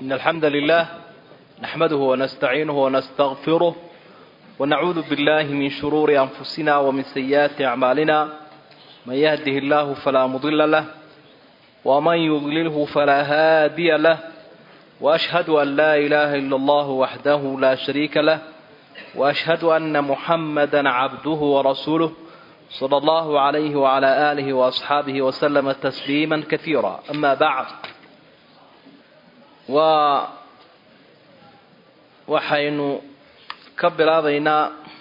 إن الحمد لله نحمده ونستعينه ونستغفره ونعوذ بالله من شرور أنفسنا ومن سيئات أعمالنا من يهده الله فلا مضل له ومن يضلله فلا هادي له وأشهد أن لا إله إلا الله وحده لا شريك له وأشهد أن محمدا عبده ورسوله صلى الله عليه وعلى آله وأصحابه وسلم تسليما كثيرا أما بعد و waxaynu ka bilaabaynaa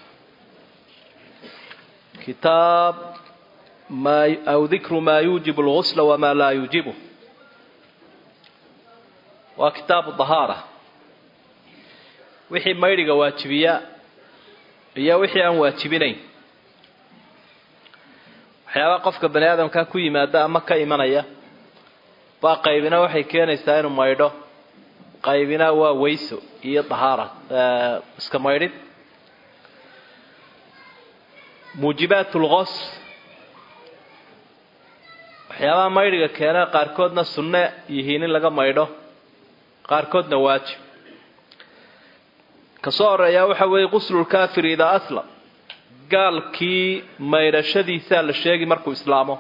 kitaab aw dikru maa yuujibu lgusla wamaa laa yuujibu waa kitaabu dahaara wixii maydhiga waajibiya iyo wixii aan waajibinayn waxyaabaha qofka bani aadamka ku yimaada ama ka imanaya baa qaybina waxay keenaysaa inuu maydho qaybina waa weyso iyo dahaara iska maydhid muujibaat lqos waxyaabaha maydhiga keena qaarkoodna sunne yihiin in laga maydho qaarkoodna waajib kasoo horeeyaa waxa weeye quslulkaafir idaa aslam gaalkii maydhashadiisaa la sheegi markuu islaamo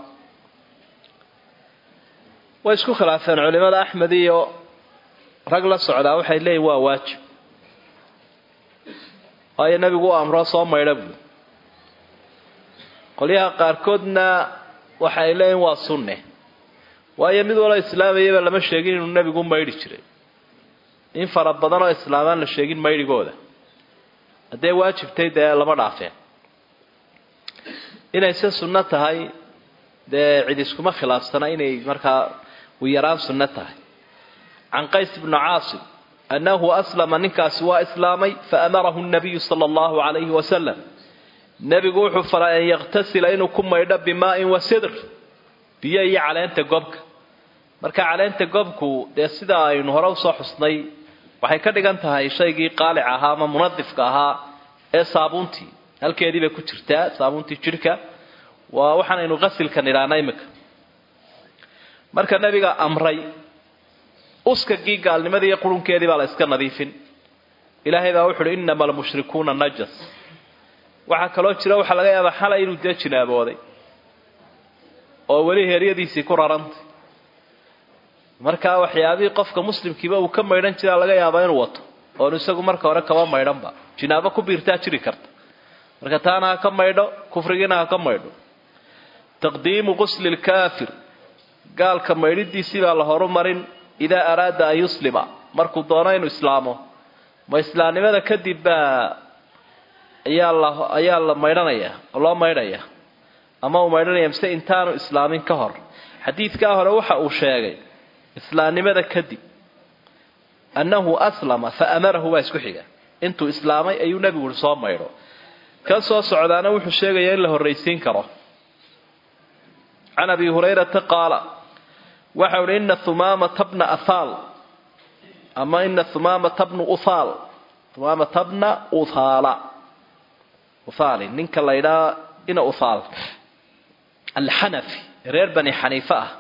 way isku khilaafeen culimada axmed iyo rag la socdaa waxay leeyihin waa waajib waayo nebigu u amro soo maydha buui qolyaha qaarkoodna waxay leeyihin waa sunne waayo mid waloo islaamayaba lama sheegin inuu nebigu maydhi jiray in fara badan oo islaamaan la sheegin maydhigooda hadday waajibtay dee lama dhaafeen inay se sunno tahay dee cid iskuma khilaafsana inay markaa u yaraan sunno tahay can qays bni caasim annahu aslama ninkaasi waa islaamay faamarahu nabiyu sala allahu calayhi wasalam nebigu wuxuu faray an yaktasila inuu ku maydho bimaa'in wa sidr biyo iyo caleenta gobka marka caleenta gobku dee sida aynu hore usoo xusnay waxay ka dhigan tahay shaygii qaalic ahaa ama munadifka ahaa ee saabuuntii halkeedii bay ku jirtaa saabuuntii jidhka waa waxaanaynu qasilkan idhaana imika marka nebiga amray uskagii gaalnimadii iyo qurunkeedii baa la iska nadiifin ilaahay baa wuxu uhi innama almushrikuuna najas waxaa kaloo jira waxaa laga yaabaa xalay inuu dee jinaabooday oo weli heeryadiisii ku rarantay markaa waxyaabihii qofka muslimkiiba uu ka maydhan jiraa laga yaabaa inuu wato oonu isagu marka hore kaba maydhanba jinaabo ku biirtaa jiri karta marka taana ha ka maydho kufrigiina ha ka maydho taqdiimu qusli lkaafir gaalka maydhidiisii baa la horumarin idaa araada an yuslima markuu doono inuu islaamo ma islaamnimada kadib baa ayaa la ayaa la maydhanaya oo loo maydhaya ama uu maydhanaya mise intaanu islaamin ka hor xadiidkaa hore waxa uu sheegay islaamnimada kadib annahu aslama fa amarahu waa isku xiga intuu islaamay ayuu nebigu ui soo maydho ka soo socdaana wuxuu sheegaya in la horraysiin karo can abi hurayrata qaala waxa uhi ina humaamata bna ahaal ama ina humaamata bnu uhaal humaamata bna uthaala uthaali ninka la ydhaa ina uthaal alxanafi reer bani xaniife ah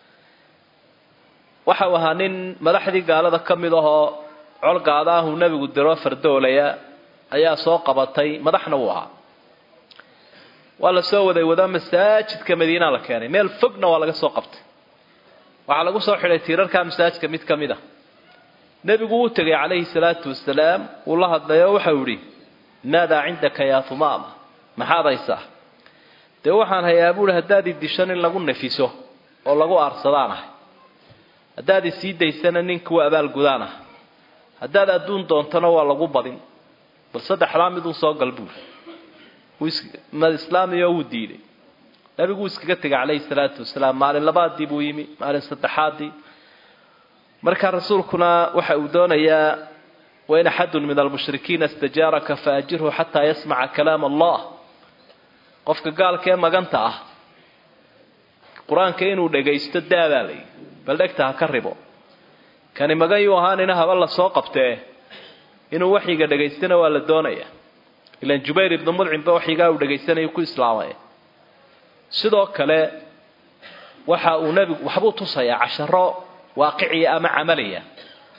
waxau ahaa nin madaxdii gaalada ka mid ahoo colgaada ahuu nebigu diro fardoolaya ayaa soo qabatay madaxna wuu ahaa waa la soo waday wadaa masaajidka madiina la keenay meel fogna waa laga soo qabtay waxaa lagu soo xidhay tiirarkaa masaajidka mid ka mid a nebigu wuu tegay calayhi salaatu wasalaam wuu la hadlay oo waxau idhi maadaa cindaka yaa humaama maxaad haysaa dee waxaan hayaa buuhi haddaad i dishan in lagu nafiso oo lagu aarsadaan ah haddaad i sii daysana nin kuwa abaalgudaan ah haddaad adduun doontana waa lagu badin bal saddexdaa miduu soo gal buuri mad islaamiyo wuu diiday nabigu wuu iskaga tegay calayhi salaatu wasalaam maalin labaadii buu yimi maalin saddexaadii markaa rasuulkuna waxa uu doonayaa wain axadun min almushrikiina istajaaraka faajirhu xataa yasmaca kalaam allah qofka gaalka ee maganta ah qur-aanka inuu dhagaysto daabaa layi bal dhegta ha ka ribo kani magan yuu ahaanina haba la soo qabtee inuu waxyiga dhagaystana waa la doonaya ilan jubayr ibnu mudcimba waxyigaa uu dhagaysanayo ku islaamay sidoo kale waxa uu nebigu waxbuu tusayaa casharo waaqiciya ama camaliya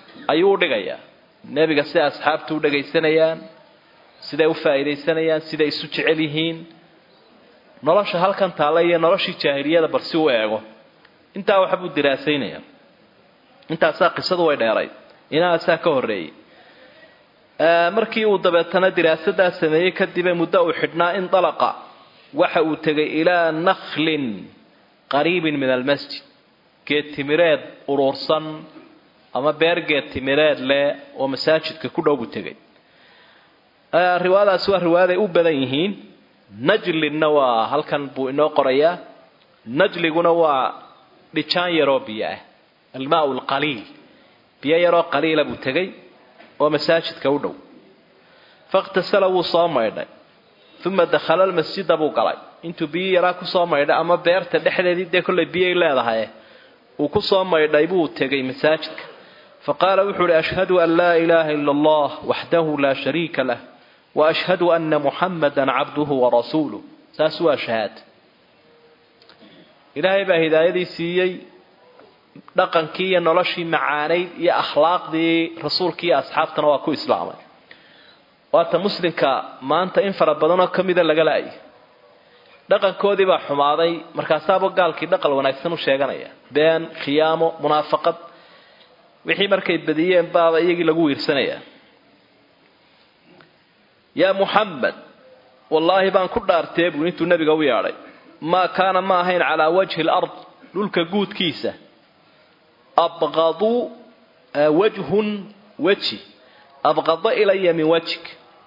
ayuu u dhigayaa nebiga siday asxaabtu u dhagaysanayaan siday u faa'iidaysanayaan siday isu jecel yihiin nolosha halkan taalla iyo noloshii jaahiliyada bal si u eego intaa waxbuu diraasaynaya intaasaa qisadu way dheerayd inaasaa ka horreeyey markii uu dabeetana diraasadaa sameeyey kadibee muddo uu xidhnaa indalaqa waxa uu tegay ilaa nakhlin qariibin min almasjid geed timireed uruursan ama beer geed timireed leh oo masaajidka ku dhow buu tegay riwaayadaasi waa riwaayaday u badan yihiin najlinna waa halkan buu inoo qorayaa najliguna waa dhijaan yaroo biyo ah almaau alqaliil biyo yaroo qaliila buu tegay oo masaajidka u dhow fakhtasala wuu soo maydhay uma dakhala almasjida buu galay intuu biyo yaraa kusoo maydhay ama beerta dhexdeedii dee kollay biyay leedahay uu ku soo maydhay buu tegay masaajidka faqaala wuxuu uhi ashhadu an laa ilaaha ila allah waxdahu laa shariika lah wa ashhadu ana muxamada cabduhu warasuuluh saas waa shahaad ilaahay baa hidaayadii siiyey dhaqankii iyo noloshii macaanayd iyo akhlaaqdii rasuulkii iyo asxaabtana waa ku islaamay waata muslimka maanta in fara badanoo ka mida laga la-ay dhaqankoodii baa xumaaday markaasaaba gaalkii dhaqan wanaagsan u sheeganaya been khiyaamo munaafaqad wixii markay badiyeen baaba iyagii lagu wiirsanaya yaa muxamed wallaahi baan ku dhaartee buu intuu nebiga u yeadhay maa kaana ma ahayn calaa wajhi lard dhulka guudkiisa abqadu wajhun weji abqada ilaya min wajhik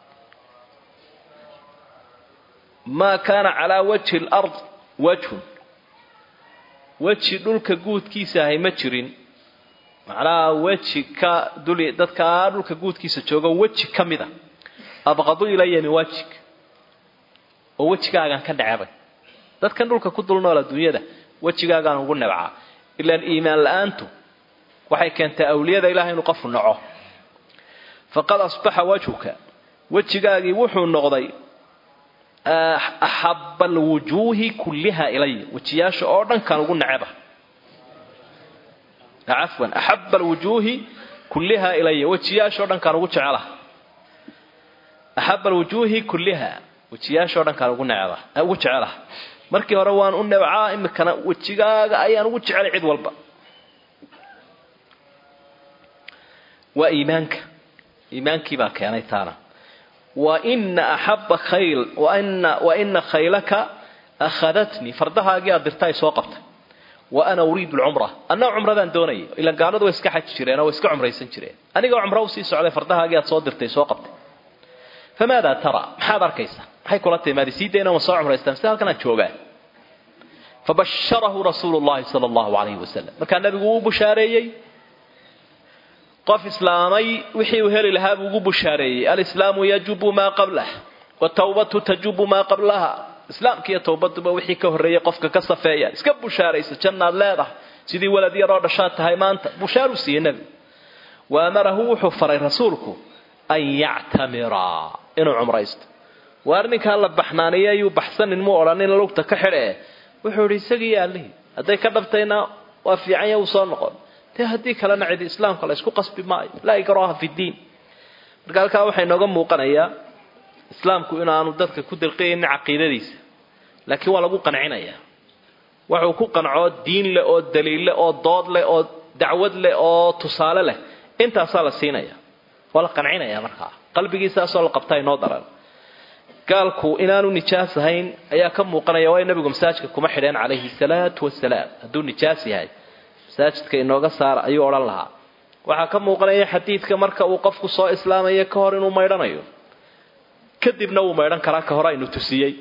maa kaana calaa wajhi lard wajhun weji dhulka guudkiisa ahay ma jirin macnaha weji ka dul dadkaa dhulka guudkiisa joogo weji ka mida abqadu ilaya min wajhik oo wejigaagaan ka necebay dadkan dhulka ku dul nool adduunyada wejigaagaan ugu nebcaa ilaan iimaan la-aantu waxay keentay awliyada ilahay inuu qofu naco faqad asbaxa wajhuka wejigaagii wuxuu noqday axaba alwujuuhi kulliha ilaya wejiyaasha oo dhan kaan ugu neceba cafwan axaba alwujuuhi kulliha ilaya wejiyaasha o dhan kaan ugu jecelaha axaba alwujuuhi kulliha wejiyaasha o dhan kaan ugu neceba ugu jecelaha markii hore waan u nebcaa imikana wejigaaga ayaan ugu jecelay cid walba waa iimaanka iimaankii baa keenay taana waina axaba khayl wana waina khaylaka akhadatnii fardahaagii aad dirta ay soo qabtay wa ana uriidu lcumra anna cumradaan doonaya ilaan gaaladu way iska xaji jireen oo way iska cumraysan jireen anigoo cumro usii socday fardahaagii aad soo dirtay soo qabtay famaada tara maxaad arkaysaa maxay kula timaadi sii dayna ma soo cumraystaan sida halkan aan joogaa fabasharahu rasuulu llahi sala allahu alayhi wasalam markaa nabigu uu bushaareeyey qof islaamay wixii uu heli lahaa buu ugu bushaareeyey alislaamu yajubu maa qablah watawbatu tajubu maa qablaha islaamka iyo towbaduba wixii ka horreeyey qofka ka safeeya iska bushaaraysa jannaad leedahay sidii walad yaroo dhashaad tahay maanta bushaaru siiyey nebigu wa amarahu wuxuu faray rasuulku an yactamira inuu cumraysto waar ninkaa la baxnaaniye ayuu baxsanin mu odhanin lugta ka xidhe wuxuu idhi isagii yaalihi hadday ka dhabtayna waa fiicanya uu soo noqon dee haddii kalena cidi islaamka la isku qasbi maayo laa ikraha fi ddiin marka halkaa waxaa inooga muuqanayaa islaamku inaanu dadka ku dirqiyaynin caqiidadiisa laakiin waa lagu qancinayaa wuxuu ku qancoo diin leh oo daliil leh oo dood leh oo dacwad leh oo tusaale leh intaasaa la siinaya waa la qancinaya markaa qalbigiisaasoo la qabtaa inoo daran gaalku inaanu nijaas ahayn ayaa ka muuqanaya waayo nabigu masaajidka kuma xidheen calayhi salaatu wasalaam hadduu nijaas yahay masaajidka inooga saara ayuu odhan lahaa waxaa ka muuqanaya xadiidka marka uu qofku soo islaamaya ka hor inuu maydhanayo kadibna wuu maydhan karaa ka hore aynu tusiyey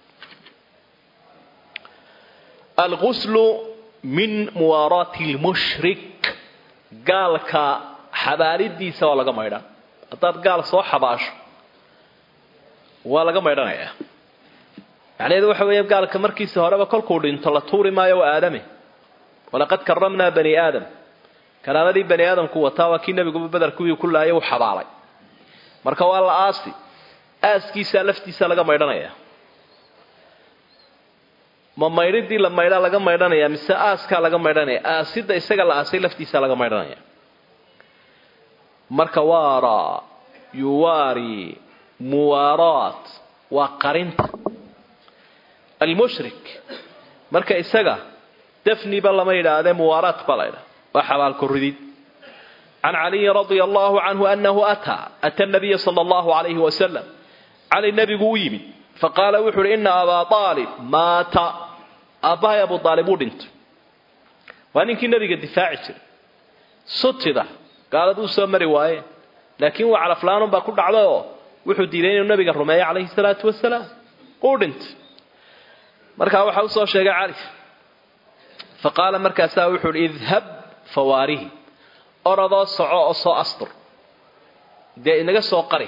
alguslu min muwaaraati lmushrik gaalka xabaalidiisa waa laga maydhan haddaad gaal soo xabaasho waa laga maydhanayaa macnaheedu waxa weeye gaalka markiisa horeba kolkuu dhinto la tuuri maayo waa aadame walaqad karamnaa bani aadam karaamadii bani aadamku wataa waa kii nebiguba beder kuwii ku laayay uu xabaalay marka waa la aasi aaskiisaa laftiisa laga maydhanaya ma maydhidii la maydhaa laga maydhanaya mise aaskaa laga maydhanaya aasida isaga la aasay laftiisaa laga maydhanaya marka waara yuwaari muwaaraat waa qarinta almushrik marka isaga dafniba lama yidhaahdee muwaaraat baa la ydhaha waa xabaalkoridid can caliyin radia allahu canhu anahu ataa ata nabiya sala allahu alayhi wasalam cali nebigu u yimid faqaala wuxu uhi ina abaa aalib maata aabbahay abu aalib uu dhintay waa ninkii nebiga difaaci jiray sutida gaaladu u soo mari waaye laakiin waa calaflaanun baa ku dhacday oo wuxuu diiday inuu nabiga rumeeyo calayhi salaatu wasalaam uu dhintay markaa waxaa usoo sheegay cali fa qaala markaasaa wuxuu uhi idhab fawaarihi orodoo soco oo soo astur dee inaga soo qari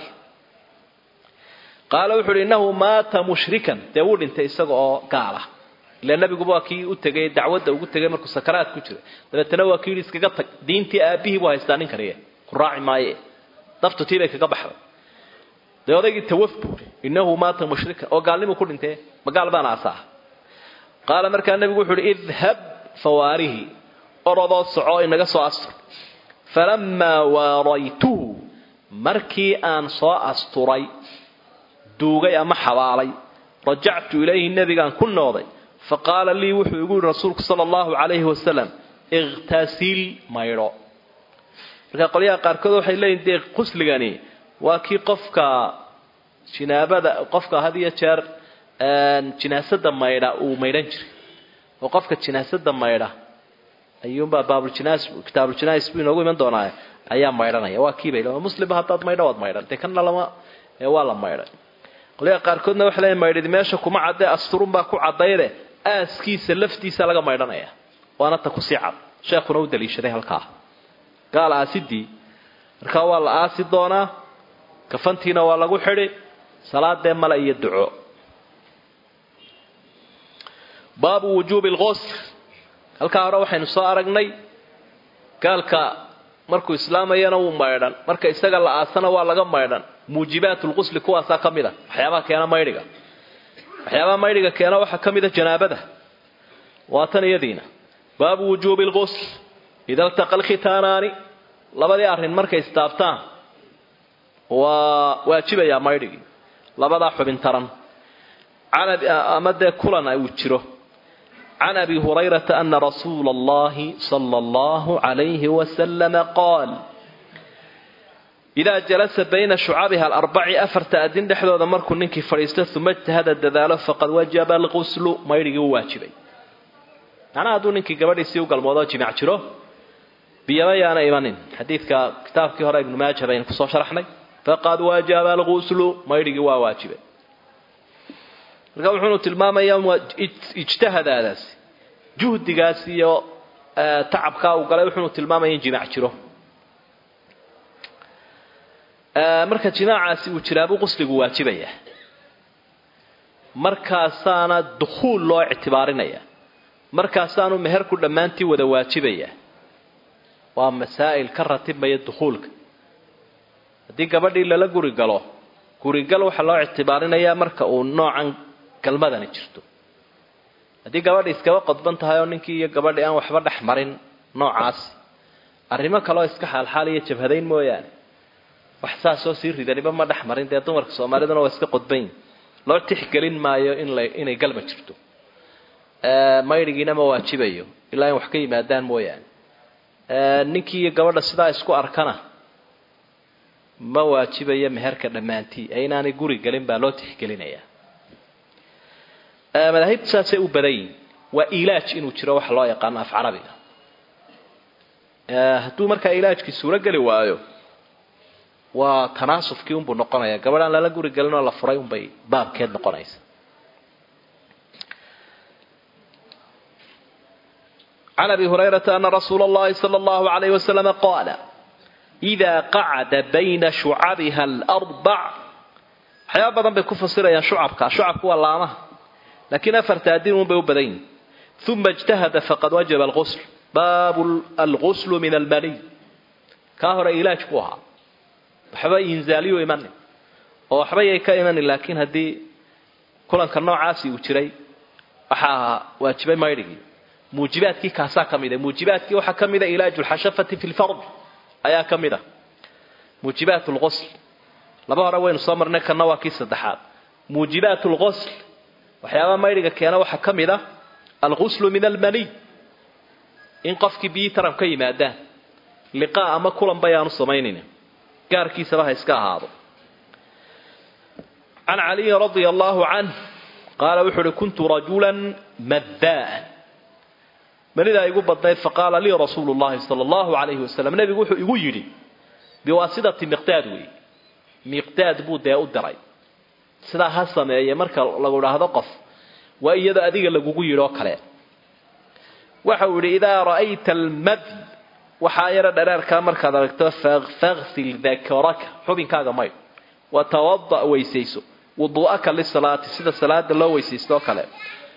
qaala wuxu uhi innahu maata mushrikan dee wuu dhintay isaga oo gaala ila nabiguba waa kii u tegay dacwadda ugu tegay markuu sakaraad ku jira dabeetana waa kii yidhi iskaga tag diintii aabihii buu haystaa nin kaniye ku raaci maaye naftu tii bay kaga baxday dee odaygii tawaf buuri innahu maata mushrikan oo gaalnimu ku dhintee ma gaal baana asaa qaala markaa nebigu wuxu uhi idhab fawaarihi orodoo soco inaga soo astur falamaa waaraytuhu markii aan soo asturay duugay ama xabaalay rajactu ilayhi nebigaan ku nooday faqaala lii wuxuu igu yihi rasuulku sala allahu calayhi wasalam ikhtasil maydho marka qolyaha qaarkood waxay leeyihin dee qusligani waa kii qofka jinaabada qofka had iyo jeer jinaasada maydha uu maydhan jiray oo qofka jinaasada maydha ayuunbaa baabuljinas kitaabuljinais buu inoogu iman doonaa ayaa maydhanaya waa kiibay muslimba haddaad maydho waad maydhan dee kana lama waa la maydhay qolyaha qaarkoodna waxay leeyihin maydhid meesha kuma caddee asturun baa ku caddayde aaskiisa laftiisa laga maydhanaya waana ta kusii cad sheekhuna u daliishaday halkaa gaal aasidii markaa waa la aasi doonaa kafantiina waa lagu xidhi salaadee male iyo duco baabu wujuubi lqusl halkaa hore waxaynu soo aragnay gaalka markuu islaamayana wuu maydhan marka isaga la aasana waa laga maydhan muujibaat lqusli kuwaasaa ka mid a waxyaabaha keena maydhiga waxyaabaha maydhiga keena waxaa ka mid a janaabada waa tan iyadiina baabu wujuubi lqusl ida ltaqa alkhitaanaani labadii arrin markay istaabtaan waa waajibayaa maydhigii labadaa xubin taran ama dee kulan uu jiro can abi hurayrata ana rasuula allahi sala allahu calayhi wasalama qaal idaa jalasa bayna shucabiha alarbaci afarta adin dhexdooda markuu ninkii fadhiisto uma ijtahada dadaalo faqad wajaba alquslu maydhigii u waajibay macnaha hadduu ninkii gabadhiisii u galmoodoo jimaac jiro biyaba yaana imanin xadiidka kitaabkii hore ibnu maaja baynu kusoo sharaxnay faqad wajaba alquslu maydhigii waa waajibay marka wuxuunu tilmaamayaa ijtihadaadaasi juhdigaas iyo tacabkaa uu galay wuxuunu tilmaamaya in jimaac jiro marka jimaacaasi uu jiraabuu qusligu waajibaya markaasaana dukhuul loo ictibaarinaya markaasaanu meherku dhammaantii wada waajibaya waa masaa'il ka ratibmaya dukhuulka haddii gabadhii lala guri galo gurigal waxaa loo ictibaarinayaa marka uu noocan galmadani jirto haddii gabadhi iskaba qodban tahay oo ninkii iyo gabadhii aan waxba dhex marin noocaasi arrimo kaleoo iska xaalxaal iyo jabhadayn mooyaane wax saasoo sii ridaniba ma dhex marin dee dumarka soomaaliduna waa iska qodbanyin loo tixgelin maayo inay galma jirto maydhigiina ma waajibayo ilaa in wax ka yimaadaan mooyaane ninkii iyo gabadha sidaa isku arkana ma waajibayo meherka dhammaantii ee inaanay guri gelin baa loo tixgelinayaa madaahibtu saasay u badan yihin waa ilaaj inuu jiro waxa loo yaqaano af carabiga hadduu markaa ilaajkii suuro geli waayo waa tanaasufkii unbuu noqonaya gabadh aan lala guri gelin oo la furay unbay baabkeed noqonaysa can abi hurayrata ana rasuula اllahi salى اllahu alayh waslama qaala إida qacada bayna shucabiha alarbac waxyaaba badan bay ku fasirayaan shucabka shucabku waa laamaha laakiin afarta adin un bay u badan yihin uma اjtahada faqad wajaba alqusl baabu alguslu min almaniy kaa hore ilaaj buu ahaa waxba inzaaliyo imanin oo waxba yay ka imanin laakiin haddii kulanka noocaasi uu jiray waxaa waajibay maydhigii muujibaadkii kaasaa ka mida muujibaadkii waxaa ka mida ilaaju lxashafati fi lfard ayaa ka mid a muujibaat lqosl laba hore waynu soo marnay kanna waa kii saddexaad muujibaat lqosl waxyaabaha maydhiga keena waxaa ka mid a alquslu min almaniy in qofkii biyii taran ka yimaadaan liqaa ama kulan bayaanu samaynayna gaarkiisaba ha iska ahaado can caliyin radia allaahu canh qaala wuxuu uhi kuntu rajulan maddaa'an manidaa igu badnayd faqaala lii rasuulu llahi sala allahu calayhi wasalam nebigu wuxuu igu yidhi biwaasidati miqdaad weeye miqdaad buu dee u diray sidaa ha sameeye marka lagu idhaahdo qof waa iyadoo adiga lagugu yidhi oo kale waxa uu yidhi idaa ra'ayta almad waxaa yaro dhareerkaa markaad aragto faghsil dakaraka xubinkaaga maydh watawada' weysayso wuduu'aka lisalaati sida salaada loo weysaysto oo kale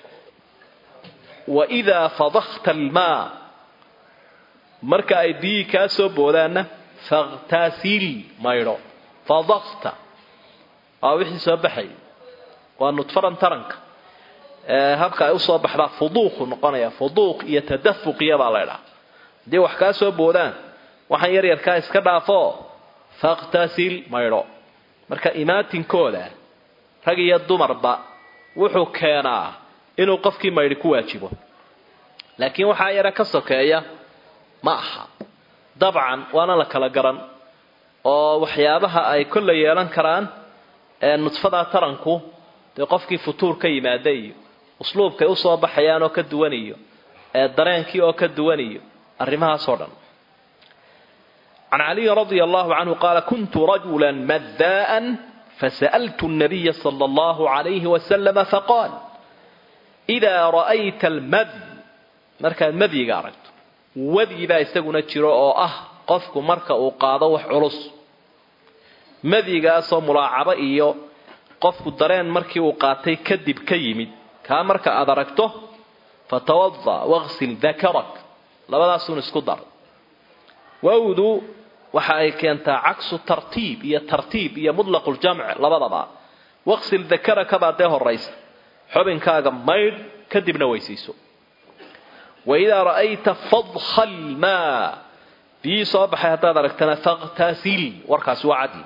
waidaa fadakta almaa marka ay biyihii kaa soo boodaanna fakhtasil maydho fadakta waa wixii soo baxay waa nudfaran taranka habka ay usoo baxdaa fuduuqu noqonaya fuduuq iyo tadafuqiya baa la ydhaha haddii wax kaa soo boodaan waxaan yar yarkaa iska dhaafo fakhtasil maydho marka imaatinkooda rag iyo dumarba wuxuu keenaa inuu qofkii maydhi ku waajibo laakiin waxaa yara ka sokeeya ma aha dabcan waana la kala garan oo waxyaabaha ay kolla yeelan karaan nudfadaa taranku dee qofkii futuur ka yimaada iyo usluubkay usoo baxayaan oo ka duwan iyo dareenkii oo ka duwan iyo arrimahaasoo dhan can caliyin radia allahu canhu qaala kuntu rajula maddaa'an fasa'altu nabiya sala allahu calayhi wasalama faqaal idaa ra'ayta almad markaad madyiga aragto wadi baa isaguna jiro oo ah qofku marka uu qaado wax culus madyigaasoo mulaacabo iyo qofku dareen markii uu qaatay kadib ka yimid kaa marka aad aragto fatawada waqsil dakarak labadaasuun isku dar wawdu waxa ay keentaa caksu tartiib iyo tartiib iyo mutlaqu ljamc labadaba waqsil dakaraka baa dee horaysa xubinkaaga maydh kadibna weysayso waidaa ra'ayta fadha lmaa biyii soo baxay haddaad aragtana fakhtasil warkaasi waa caddi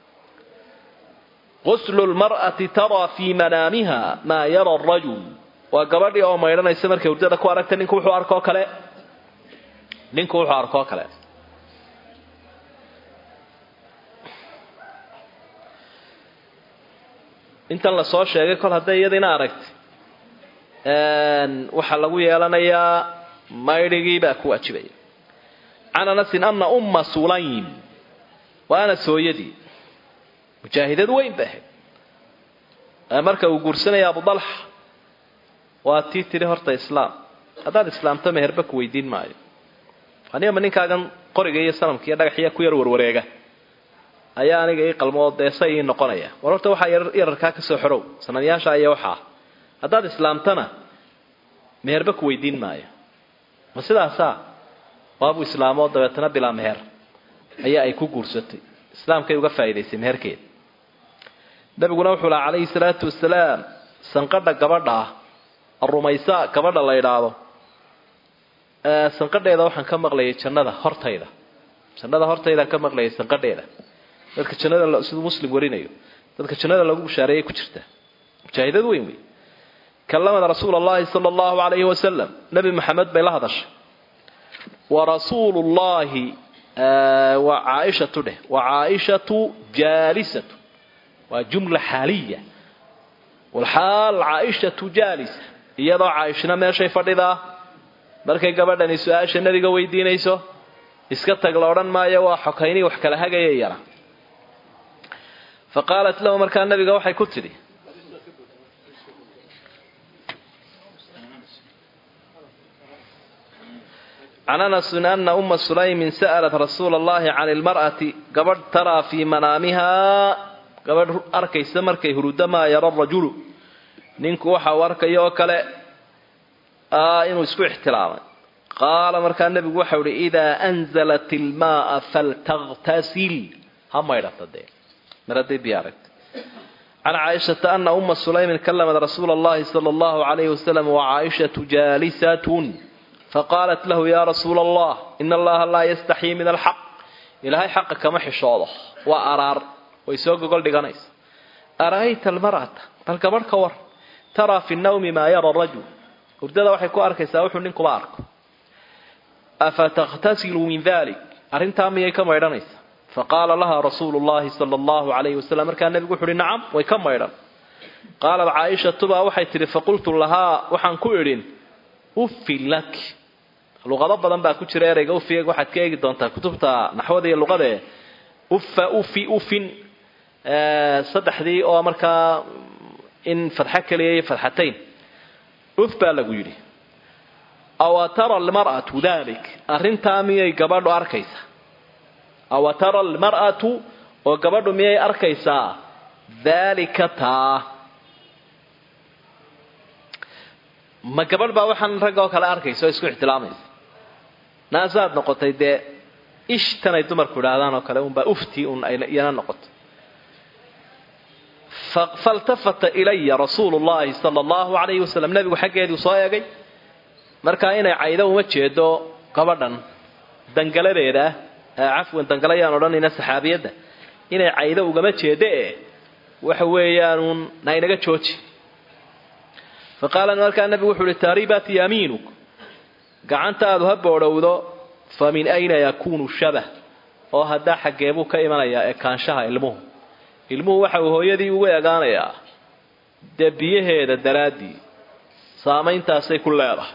quslu lmar'ati taraa fii manaamiha maa yara arajul waa gabadhii oo maydhanaysa markay hurdada ku aragta ninku wuxuu arkoo kale ninku wuxuu arkoo kale intan lasoo sheegay kol hadday iyadiina aragti waxaa lagu yeelanayaa maydhigii baa ku waajibaya can anasin ana umma sulaym waa anas hooyadii mujaahidad weyn ba ahayd marka uu guursanaya abu dalxa waa tii tiri horta islaam haddaad islaamto meherba ku weydiin maayo anigama ninkaagan qoriga iyo sanamka iyo dhagaxiya ku yar warwareega ayaa aniga ii qalmoo deesa ii noqonaya war horta waxaa yararkaa kasoo xorow sanadyaasha iyo waxaa haddaad islaamtana meherba ku weydiin maayo ma sidaasaa waabuu islaamoo dabeetana bilaa meher ayaa ay ku guursatay islaamkay uga faa'idaysay meherkeeda nabiguna wuxuu laha calayhi salaatu wasalaam sanqadha gabadha ah arumaysa gabadha la idhaahdo sanqadheeda waxaan ka maqlayay jannada hortayda jannada hortaydaan ka maqlayay sanqadheeda dadka jannada siduu muslim warinayo dadka jannada lagu bushaareeyay ku jirta mujaahidad weyn wey kalamada rasuul allahi sala allahu alayhi wasalam nebi maxamed bay la hadashay wa rasuulu llahi waa caaishatu dheh wa caaishatu jaalisatu waa jumla xaaliya walxaal caaishatu jaalisa iyadoo caaishna meeshay fadhidaa markay gabadhani su-aasha nebiga weydiinayso iska tag la odhan maayo waa xokaynii wax kala hagaya yara fa qaalat lahu markaa nabiga waxay ku tidhi can anasin ana uma sulaymin sa'alat rasuula allahi can ilmar'ati gabadh taraa fii manaamihaa gabadh arkaysa markay huruda maa yara rajulu ninku waxa uu arkayo oo kale inuu isku ixtilaamay qaala markaa nebigu waxau ihi idaa anzalat ilmaaa faltakhtasil ha maydhata dee mar hadday biyo aragta can caaishata ana uma sulaymin kalamad rasuula allahi sala allahu calayhi wasalam wacaaishatu jaalisatun faqaalat lahu ya rasuula allah ina allaha laa yastaxyii min alxaq ilaahay xaqa kama xishoodo waa araar way soo gogol dhiganaysa ara'ayta almar'ata bal gabadh ka war taraa fi nnawmi maa yara rajul hurdada waxay ku arkaysaa wuxuu ninkuba arko afa takhtasilu min dalik arrintaa miyay ka maydhanaysa faqaala laha rasuulu llahi sala allahu calayhi wasalam markaa nebigu wuxu uhi nacam way ka maydhan qaalat caaishatu baa waxay tidhi faqultu lahaa waxaan ku idhin uffin lak luqado badan baa ku jira ereyga ufiga waxaad ka eegi doontaa kutubta naxwada iyo luqadae uffa ufi ufin saddexdii oo markaa in fadxo keliya iyo fadxatayn uf baa lagu yidhi awa tara almar'atu dalik arrintaa miyay gabadhu arkaysaa awa tara almar'atu oo gabadhu miyay arkaysaa daalika taa ma gabadh baa waxaan ragga oo kale arkaysa oo isku ixtilaamaysa naasaad noqotay dee ishtanay dumarku idhaahdaan oo kale unbaa ufti un iyana noqoto faltafata ilaya rasuulu llahi sala allahu calayhi wasalam nebigu xaggeeduu soo eegay markaa inay caydo uma jeedo gabadhan dangaladeeda ah cafwan dangalayaan odhanayna saxaabiyadda inay caydo ugama jeedo e waxa weeyaanuun na inaga jooji fa qaala markaa nebigu wuxu uhi taaribat yamiinuk gacantaadu ha boodhowdo fa min ayna yakuunu shabah oo haddaa xaggeebuu ka imanayaa ekaanshaha ilmuhu ilmuhu waxa uu hooyadii ugu egaanayaa dee biyaheeda daraaddii saamayntaasay ku leedahay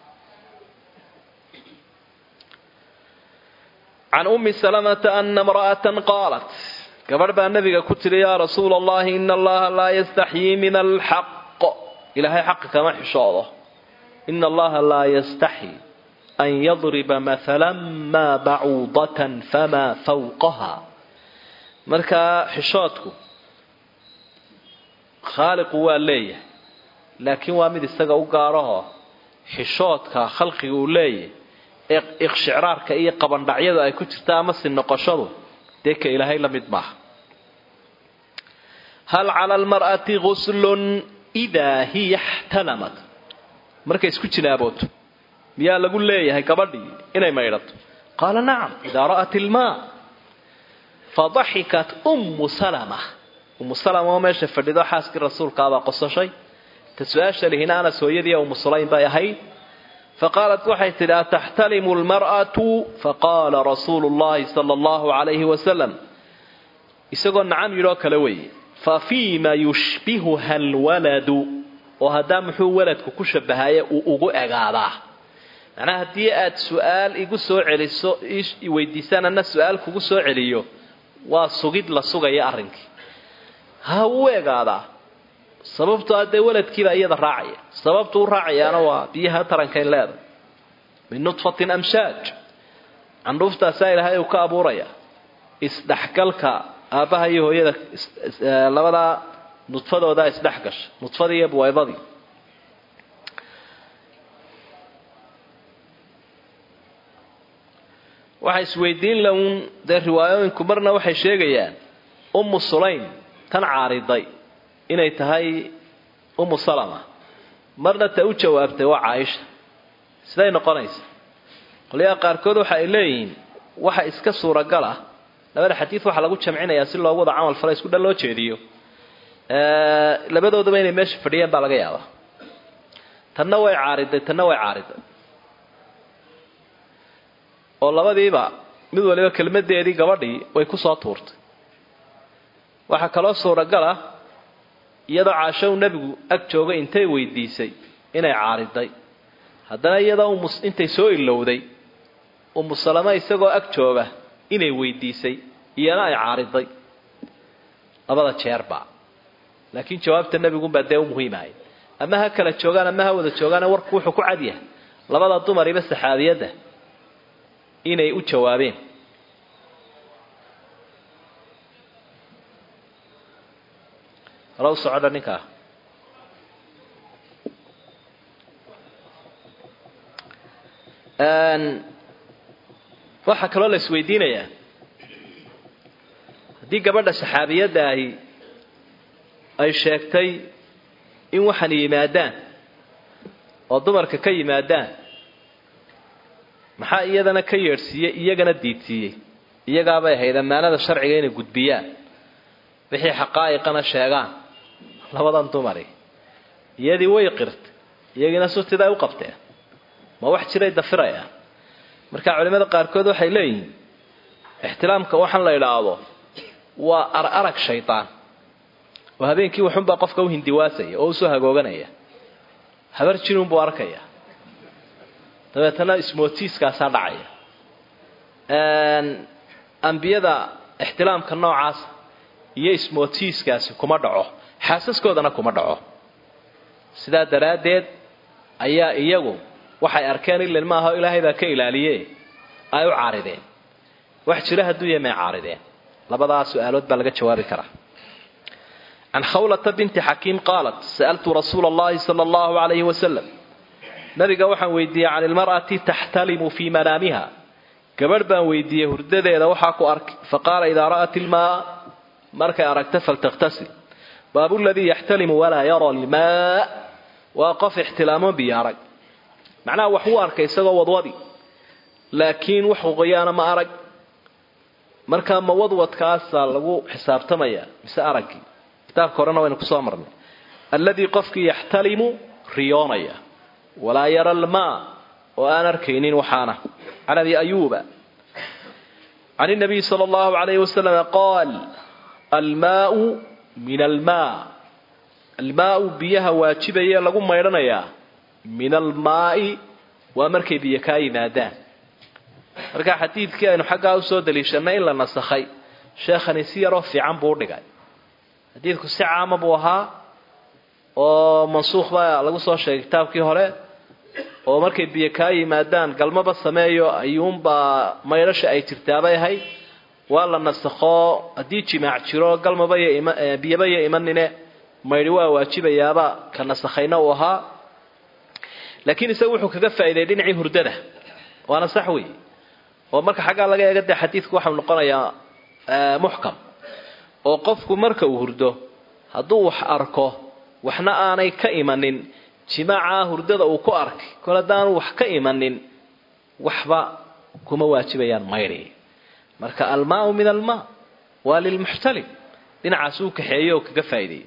can ummi salamata ana imra'atan qaalat gabadh baa nabiga ku tiri yaa rasuula allahi ina allaha laa yastaxyii min alxaq ilaahay xaqa kama xishoodo ina allaha laa yastaxyi an yadriba maala maa bacuudatan famaa fawqaha markaa xishoodku khaaliqu waa leeyahay laakiin waa mid isaga u gaaraho xishoodka khalqiga uu leeyahay iqshicraarka iyo qabandhacyadu ay ku jirta ama si noqoshadu dee ka ilaahay la mid maaha hal cala almar'ati guslun idaa hiya ixtalamat markay isku jinaabooto miyaa lagu leeyahay gabadhii inay maydhato qaala nacam idaa ra'at ilmaa fadaxikat ummu salama ummu salama oo meesha fadhido xaaskii rasuulkaabaa qosashay ta su-aasha lihina anas hooyadii ummu sulaym bay ahayd faqaalat waxay tidhi ataxtalimu lmar'atu faqaala rasuulu llahi sala allahu calayhi wasalam isagoo nacam yidhoo kale weeye fa fiima yushbihuha alwaladu oo haddaa muxuu waladku ku shabahaye uu ugu egaadaa macnaha haddii aad su-aal igu soo celiso weydiisaan ana su-aal kugu soo celiyo waa sugid la sugaya arrinkii ha uu egaadaa sababtoo haddee waladkiibaa iyada raacaya sababtu u raacayaana waa biyaha tarankayn leedahay min nudfatin amshaaj candhuuftaasaa ilaahay uu ka abuuraya isdhexgalka aabbaha iyo hooyada labadaa nudfadoodaa isdhex gasha nudfadii iyo buwaydadii waxay isweydiin laun dee riwaayooyinku marna waxay sheegayaan ummu sulaym tan caariday inay tahay ummu salama marna ta u jawaabtay waa caaisha siday noqonaysa qolyaha qaarkood waxa ay leeyihiin waxa iska suuragal ah labada xadiid waxaa lagu jamcinayaa si loogu wada camal fala isku dhan loo jeediyo labadoodaba inay meesha fadhiyeen baa laga yaabaa tanna way caariday tanna way caariday oo labadiiba mid waliba kelmadeedii gabadhii way ku soo tuurtay waxaa kaloo suuragal ah iyadoo caashow nebigu ag joogay intay weydiisay inay caariday haddana iyadoo intay soo ilowday umu salama isagoo ag jooga inay weydiisay iyana ay caariday labada jeerba laakiin jawaabta nebigunbaa dee u muhiimahay ama ha kala joogaan ama ha wada joogaane warku wuxuu ku cadyahay labada dumariba saxaabiyadda inay u jawaabeen halow socodha ninkaa waxaa kaloo la isweydiinayaa haddii gabadha saxaabiyadda ahi ay sheegtay in waxaan yimaadaan oo dumarka ka yimaadaan maxaa iyadana ka yeedhsiiyey iyagana diidsiiyey iyagaabay ahayd ammaanada sharciga inay gudbiyaan wixii xaqaa'iqana sheegaan labadan dumari iyadii way qirtay iyagiina sutiday u qabteen ma wax jiray dafirayaan marka culimada qaarkood waxay leeyihiin ixtilaamka waxaan la idhaahdo waa ar arag shaydaan oo habeenkii waxunbaa qofka u hindiwaasaya oo usoo hagooganaya habar jinunbuu arkaya dabeetana ismootiiskaasaa dhacaya ambiyada ixtilaamka noocaasa iyo ismootiiskaasi kuma dhaco xaasaskoodana kuma dhaco sidaa daraaddeed ayaa iyagu waxay arkeen ilan maaha ilaahay baa ka ilaaliye ay u caarideen wax jira hadduu yahay may caarideen labadaa su-aalood baa laga jawaabi karaa can khawlata binti xakiim qaalat sa'altu rasuula allahi sala allahu calayhi wasalam nabiga waxaan weydiiyey can ilmar'ati taxtalimu fii manaamiha gabadh baan weydiiyey hurdadeeda waxaa ku arkay faqaala idaa ra'at ilmaa markay aragta faltakhtasil baabu ladii yaxtalimu walaa yara almaa waa qof ixtilaamo biyo arag macnaha wax wuu arkay isagoo wadwadi laakiin wax qoyaana ma arag markaa ma wadwadkaasaa lagu xisaabtamaya mise araggii kitaabka horena waynu kusoo marnay alladii qofkii yaxtalimu riyoonaya walaa yara almaa oo aan arkaynin waxaana can abi ayuuba can inabiy sala allahu alayhi wasalam qaal almaau min almaa almaau biyaha waajibaya lagu maydhanayaa min almaai waa markay biyo kaa yimaadaan marka xadiidkii aynu xaggaa usoo daliishanay in la nasakhay sheekhani si yaroo fiican buu udhigay xadiidku si caama buu ahaa oo mansuukh baa lagu soo sheegay kitaabkii hore oo markay biyo kaa yimaadaan galmaba sameeyo ayuunbaa maydhasha ay jirtaabay ahayd waa la nasakho haddii jimaac jiro galmaba biyaba yo imanine maydhi waa waajibayaaba ka nasakhayna uu ahaa laakiin isagu wuxuu kaga faa'iiday dhinacii hurdada waana sax wey oo marka xaggaa laga eega dee xadiidku waxau noqonayaa muxkam oo qofku marka uu hurdo hadduu wax arko waxna aanay ka imanin jimaaca hurdada uu ku arkay kol haddaanu wax ka imanin waxba kuma waajibayaan maydhi marka almaau min almaa waa lilmuxtalim dhinacaas uu kaxeeyo oo kaga faa'iideeyey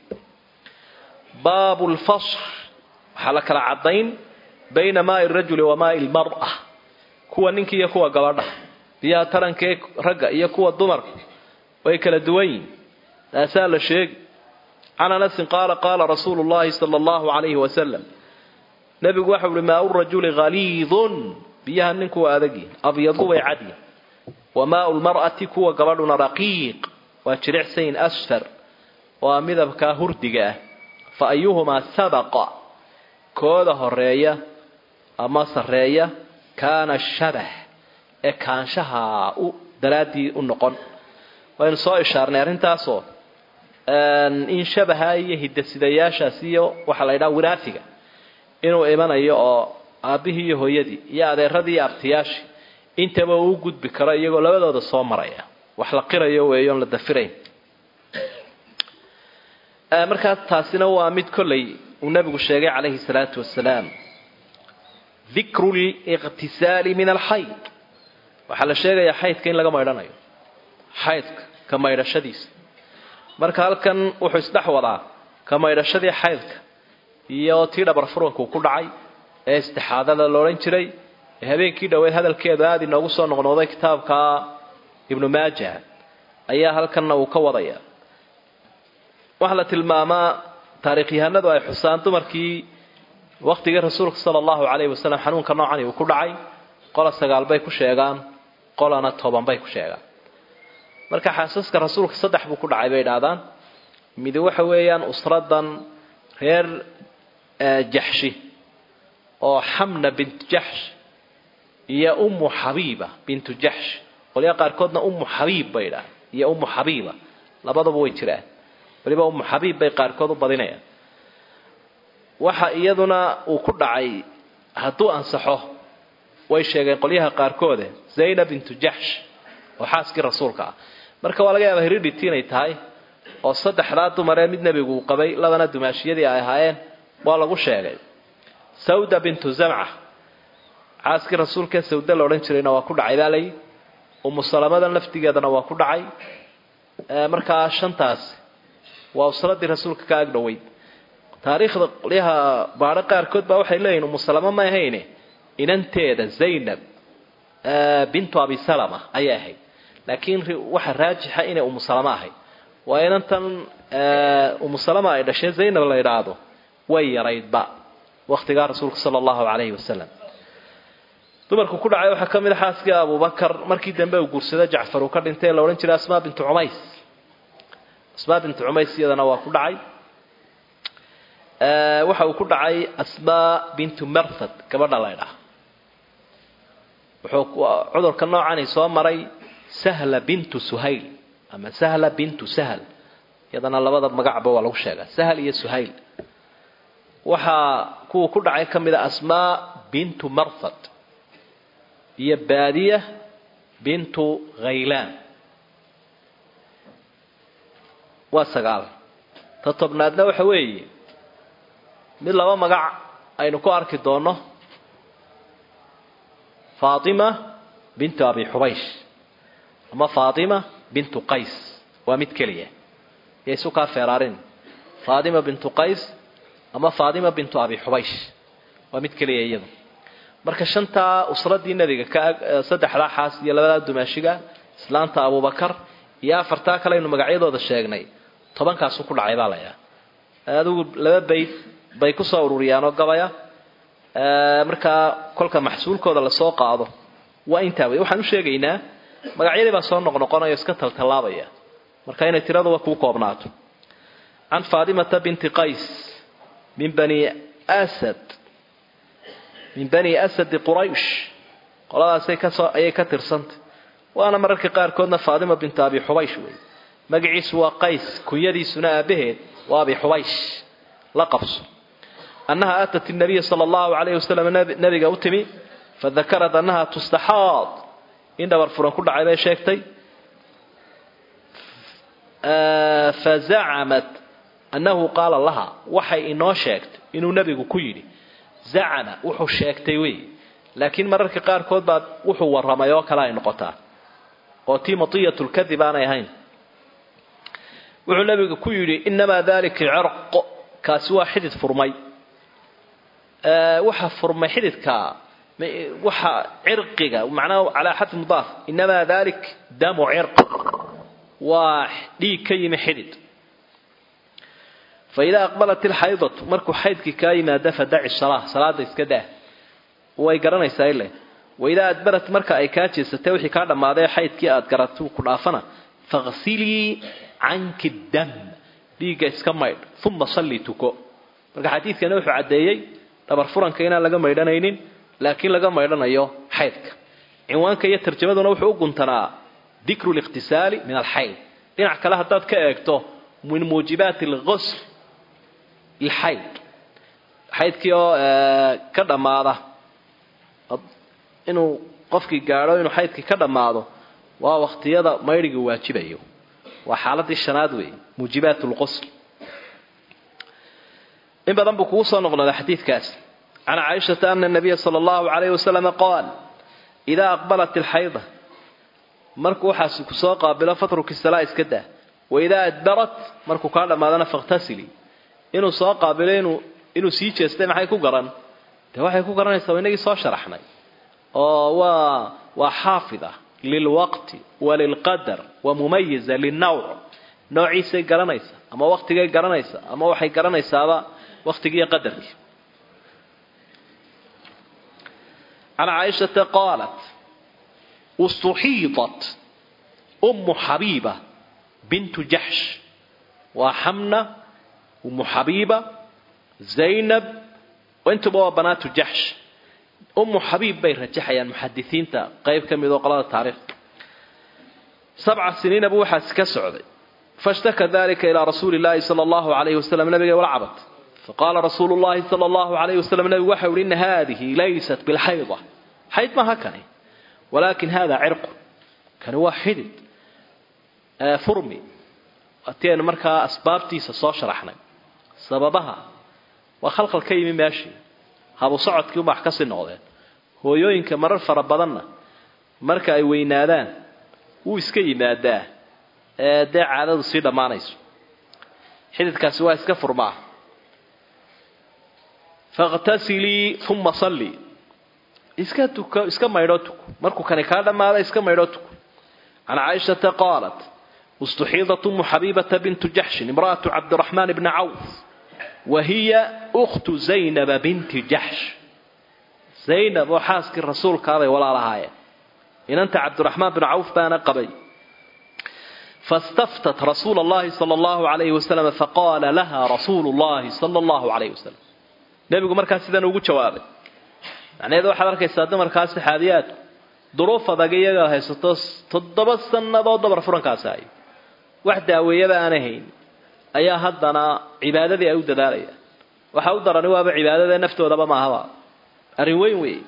baabu lfasl waxaa la kala caddayn bayna maai rajuli wa maai lmar'a kuwa ninka iyo kuwa gabadha biyaha tarankee ragga iyo kuwa dumarka way kala duwan yihin taasaa la sheegi can anasin qaala qaala rasuulu llahi sala allahu calayhi wasalam nebigu waxau uhi maau rajuli haliidun biyaha ninku waa adagyi abyadu way cadyi wa maau lmar'ati kuwa gabadhuna raqiiq waa jiricsayin asfar waa midabkaa hurdiga ah fa ayuhumaa sabaqa kooda horeeya ama sarreeya kaana shabah ee kaanshaha u daraaddii u noqon waynu soo ishaarnay arrintaasoo in shabaha iyo hidasidayaashaas iyo waxaa la ydhaha wiraafiga inuu imanayo oo aabbihii iyo hooyadii iyo adeeradii iyo abtiyaashii intaba uu gudbi karo iyagoo labadooda soo maraya wax la qirayo weeyoon la dafirayn markaa taasina waa mid kollay uu nabigu sheegay calayhi salaatu wasalaam dikru liqtisaali min alxayd waxaa la sheegayaa xaydka in laga maydhanayo xaydka ka maydhashadiisa marka halkan wuxuu isdhex wadaa ka maydhashadii xaydka iyo tii dhabar furanku ku dhacay ee istixaadada loodhan jiray ee habeenkii dhoweed hadalkeedu aada inoogu soo noqnoqday kitaabka ibnu maaja ayaa halkanna uu ka wadaya waxaa la tilmaamaa taarikhyahanadu ay xusaan dumarkii waktigii rasuulka sala allahu calayhi wasalam xanuunka noocani uu ku dhacay qola sagaal bay ku sheegaan qolana toban bay ku sheegaan marka xaasaska rasuulka saddex buu ku dhacay bay idhaahdaan midi waxa weeyaan usradan reer jaxshi oo xamna bintu jaxsh iyo ummu xabiiba bintu jaxsh qolyaa qaarkoodna ummu xabiib bay idhahdaan iyo ummu xabiiba labadaba way jiraan waliba ummu xabiib bay qaarkood u badinayaan waxa iyaduna uu ku dhacay hadduu ansaxo way sheegeen qolyaha qaarkoode zaynab bintu jaxsh oo xaaskii rasuulka ah marka waa laga yaaba hiridhiti inay tahay oo saddexdaa dumaree mid nebigu uu qabay labana dumaashiyadii ay ahaayeen waa lagu sheegay sawda bintu zamca xaaskii rasuulkaee sawda la odhan jirayna waa ku dhacay baa layi umu salamadan laftigeedana waa ku dhacay markaa shantaasi waa usradii rasuulka ka agdhoweyd taariikhda qolyaha baadho qaarkood baa waxay leeyihin umu salama ma ahayne inanteeda zaynab bintu abi salama ayay ahayd laakiin waxa raajixa inay umu salama ahayd waa inantan umu salama ay dhashay zaynab la idhaahdo way yaraydba waktigaa rasuulka sala allahu calayhi wasalam dumarku ku dhacay waxaa ka mid a xaaskii abubakar markii dambe uu guursada jacfar uu ka dhintay la odhan jiray asmaa bintu cumays asmaa bintu cumays iyadana waa ku dhacay waxa uu ku dhacay asmaa bintu marthad gabadha la ydhaha wuxuu cudurka noocani soo maray sahla bintu suhayl ama sahla bintu sahl iyadana labada magacba waa lagu sheegaa sahl iyo suhayl waxaa kuwa ku dhacay ka mid a asmaa bintu marthad iyo baadiya bintu khaylaan waa sagaal ta tobnaadna waxa weeye mid laba magac aynu ku arki doonno faatima bintu abi xubaysh ama faatima bintu qays waa mid keliya iyo isu kaa feeraarin faatima bintu qays ama faatima bintu abi xubaysh waa mid keliya iyadu marka shantaa usradii nebiga ka saddexdaa xaas iyo labadaa dumaashiga islaanta abubakar iyo afartaa kale aynu magacyadooda sheegnay tobankaasu ku dhacay baa layaa adigu laba bayd bay kusoo ururiyaanoo gabaya markaa kolka maxsuulkooda lasoo qaado waa intaa wey waxaan u sheegaynaa magacyadii baa soo noqnoqonaya iska taltallaabaya marka inay tiraduba kuu koobnaato can faatimata binti qays min bani asad min bani asadi quraysh qoladaasay kasoo ayay ka tirsantay waana mararka qaarkoodna faatima bintu abi xubaysh wey magaciisu waa qays kunyadiisuna aabaheed waa abi xubaysh la qabso annaha aatat nabiya sala allahu calayhi wasalam nabiga u timi fadakarad annaha tustaxaad in dhabar furan ku dhacay bay sheegtay fazacamat annahu qaala laha waxay inoo sheegtay inuu nebigu ku yidhi zacama wuxuu sheegtay wey laakiin mararka qaarkood baa wuxuu warramay oo kale ay noqotaa oo tii matiyatulkadib aanay ahayn wuxuu nebigu ku yidhi inamaa dalika cirq kaasi waa xidid furmay waxa furmay xididka waxa cirqiga macnaha calaa xad mudaaf inamaa dalik damu cirq waa dhiig ka yimi xidid faidaa aqbalat ilxaydatu markuu xaydkii kaa yimaada fadaci salaa salaada iska daa way garanaysaa ile waidaa adbarat marka ay kaa jeesatay wixii kaa dhammaaday xaydkii aad garatu ku dhaafana faqsilii canki dam dhiigga iska maydh uma sallii tuko marka xadiidkani wuxuu caddeeyey dhabar furanka inaan laga maydhanaynin laakiin laga maydhanayo xaydka cinwaanka iyo tarjamaduna wuxuu u guntanaa dikru liqtisaali min alxayd dhinac kale haddaad ka eegto min muujibaati alqusl ilxayd xaydkii oo ka dhammaada inuu qofkii gaadho inuu xaydkii ka dhammaado waa waqtiyada maydhigii waajibayo waa xaaladii shanaad weeye muujibaat lqusl in badan buu kugu soo noqnoda xadiidkaas can caaishata ana nabiya sala allahu calayhi wasalama qaal idaa aqbalat ilxayda markuu waxaas kusoo qaabilo fatruki salaa iska daa waidaa adbarat markuu kaa dhammaadana fakhtasilii inuu soo qaabilo inuu inuu sii jeestay maxay ku garan dee waxay ku garanaysaa waa inagii soo sharaxnay oo waa waa xaafida lilwaqti walilqadar wa mumayiza linawc noociisay garanaysa ama waqtigay garanaysa ama waxay garanaysaaba waqtigiiyo qadarkii can caaishata qaalat ustuxiidat ummu xabiiba bintu jaxsh waa xamna ummu xabiiba zaynab intuba waa banaatu jaxsh ummu xabiib bay rajaxayaan muxadisiinta qayb ka mid oo qolada taariikhda sabca siniina buu waxaasi ka socday fashtaka dalika ilaa rasuuli llaahi sala allahu calayhi wasalam nabiga wala cabad faqaala rasuulu llahi sala allahu calayhi wasalam nabigu waxa uhi ina haadihi laysat bilxayda xayd maaha kani walaakin hada cirqu kani waa xidid furmi watii aynu markaa asbaabtiisa soo sharaxnay sababaha waa khalkhal ka yimi meeshii habu socodkii umax kasii noqdeen hooyooyinka marar fara badanna marka ay weynaadaan wuu iska yimaadaa ee dee caadadu sii dhammaanayso xididkaasi waa iska furmaa fakhtasilii uma sallii iska tuko iska maydhoo tuko markuu kani kaa dhammaada iska maydhoo tuko can caaishata qaalat istuxiidat umu xabiibata bintu jaxshin imra'atu cabdiraxmaan bni cawf wa hiya ukhtu zaynaba binti jaxsh zaynab oo xaaskii rasuulkaaday walaalahaayeen inanta cabdiraxmaan bin cawf baana qabay fastaftat rasuula allahi sala allahu alayhi wasalam faqaala laha rasuulu llahi sala allahu alayhi wasalam nebigu markaas sidan ugu jawaabay macnaheedu waxaad arkaysaa dumarkaas saxaabiyaadku duruuf adag iyaga haysato toddoba sannadood dabar furankaasi hayo wax daaweeyaba aanay hayn ayaa haddana cibaadadii ay u dadaalayaan waxa u darani waaba cibaadada naftoodaba maahaba arrin weyn weeye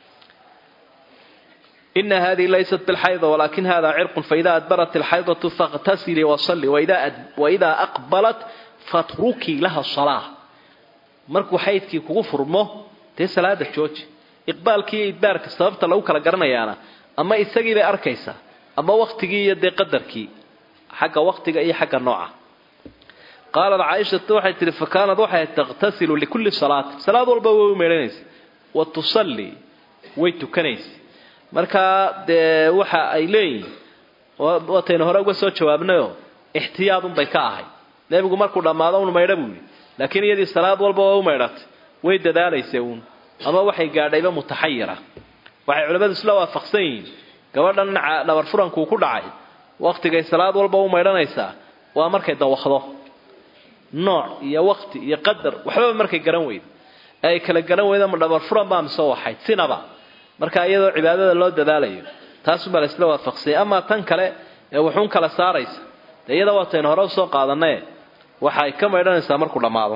ina hadihi laysat bilxayda walakin hada cirqun faida adbarat ilxaydatu fakhtasilii wasalli waidaa aqbalat fatrukii laha salaa markuu xaydkii kugu furmo dee salaada jooji iqbaalkii iyo idbaarka sababta lagu kala garanayaana ama isagii bay arkaysaa ama waktigii iyo dee qadarkii xagga waktiga iyo xagga nooca qaalat caaishatu waxay tihi fa kaanad waxay takhtasilu likulli salaati salaad walba way u meedhanaysa wa tusallii way tukanaysa markaa dee waxa ay leeyihin waataynu hore uga soo jawaabnayoo ixtiyaadunbay ka ahay nebigu markuu dhammaado un maydha buu yidhi laakiin iyadii salaad walba waa u maydhatay way dadaalaysa uun ama waxay gaadhayba mutaxayira waxay culimmadu isla waafaqsan yihiin gabadhan dhabar furankuu ku dhacay waktigay salaad walba u maydhanaysaa waa markay dawakdo nooc iyo wakti iyo qadar waxbaba markay garan weydo ee ay kala garan weydo ma dhabar furan baa mise waxayd sinaba marka iyadoo cibaadada loo dadaalayo taasubaa la isla waafaqsanyay amaa tan kale ee wuxuun kala saaraysa dee iyada waataynu hore usoo qaadanaye waxa ay ka maydhanaysaa markuu dhammaado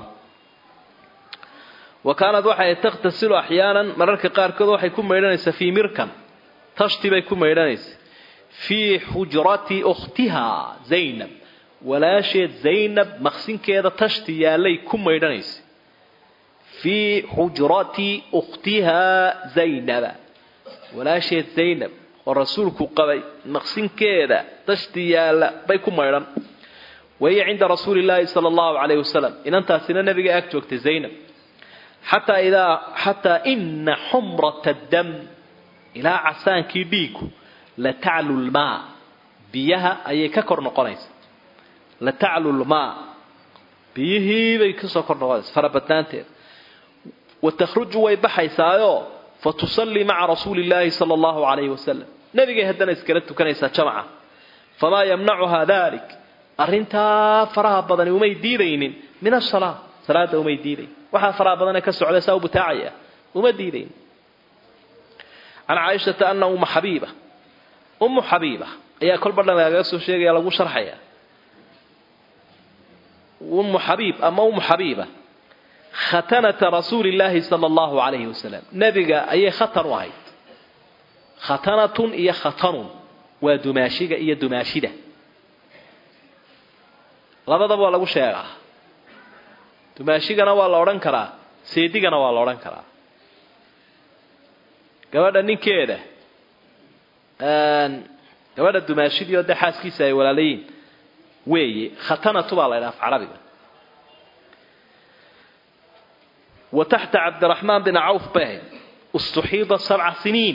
wa kaanad waxay takhtasilu axyaanan mararka qaarkood waxay ku maydhanaysaa fii mirkan tashti bay ku maydhanaysa fii xujrati ukhtiha zaynab walaasheed zaynab maqsinkeeda tashti yaallay ku maydhanaysa fii xujrati ukhtiha zaynaba walaasheed zaynab oo rasuulku qabay maqsinkeeda tashti yaalla bay ku maydhan wahiya cinda rasuuli illaahi sala allahu calayh wasalam inantaasina nabiga ag joogtay zaynab xataa idaa xataa ina xumrata dam ilaa casaankii dhiigu la taclu lmaa biyaha ayay ka kor noqonaysa la taclu lmaa biyihiibay kasoo kor noqonaysa farabadnaanteeda wa takhruju way baxaysaayo fa tusallii maca rasuuli illaahi sala allahu calayhi wasalam nebigay haddana iskala tukanaysaa jamaca famaa yamnacuha dalik arrintaa faraha badani umay diidaynin min asalaa salaada umay diidayn waxaa faraha badanee ka socda saa u butaacaya uma diidayn can caaishata ana umma xabiiba ummu xabiiba ayaa kolba dhan lagaga soo sheegaya lagu sharxaya ummu xabiib ama ummu xabiiba khatanata rasuuli illaahi sala allahu calayhi wasalam nebiga ayay khatan u ahayd khatanatun iyo khatanun waa dumaashiga iyo dumaashida labadaba waa lagu sheegaa dumaashigana waa la odhan karaa seedigana waa la odhan karaa gabadha ninkeeda gabadha dumaashidii oo dee xaaskiisa ay walaalayiin weeye khatanatu baa la ydhaha af carabiga wa taxta cabdiraxmaan bin cawf bay ahayd istuxiida sabca siniin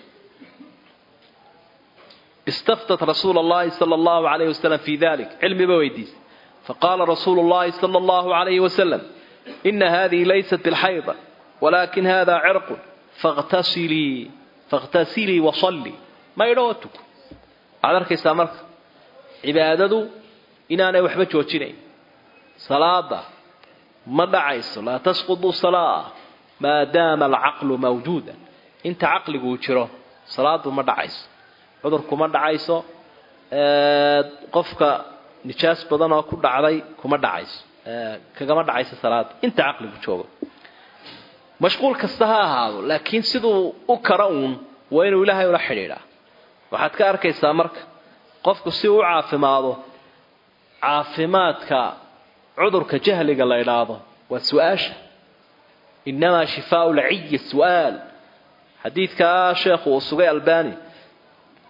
istaftat rasuula allahi sala allahu alayh wasalam fi dalik cilmiba weydiisay faqaala rasuulu llahi sala allahu alayhi wasalam ina hadihi laysat bilxayda walakin hada cirqun fakhtasilii fakhtasilii wasallii maydhoo tuko waxaad arkaysaa marka cibaadadu inaanay waxba joojinayn salaada ma dhacayso laa tasqudu salaa maadaama alcaqlu mawjuuda inta caqliguu jiro salaadu ma dhacayso cudur kuma dhacayso qofka nijaas badan oo ku dhacday kuma dhacayso kagama dhacayso salaada inta caqligu joogo mashquul kasta ha ahaado laakiin siduu u kara uun waa inuu ilaahay ula xidhiidhaa waxaad ka arkaysaa marka qofku si uu u caafimaado caafimaadka cudurka jahliga la idhaahdo waa su-aasha inamaa shifaau lciyi su'aal xadiidkaa sheekhu uu sugay albani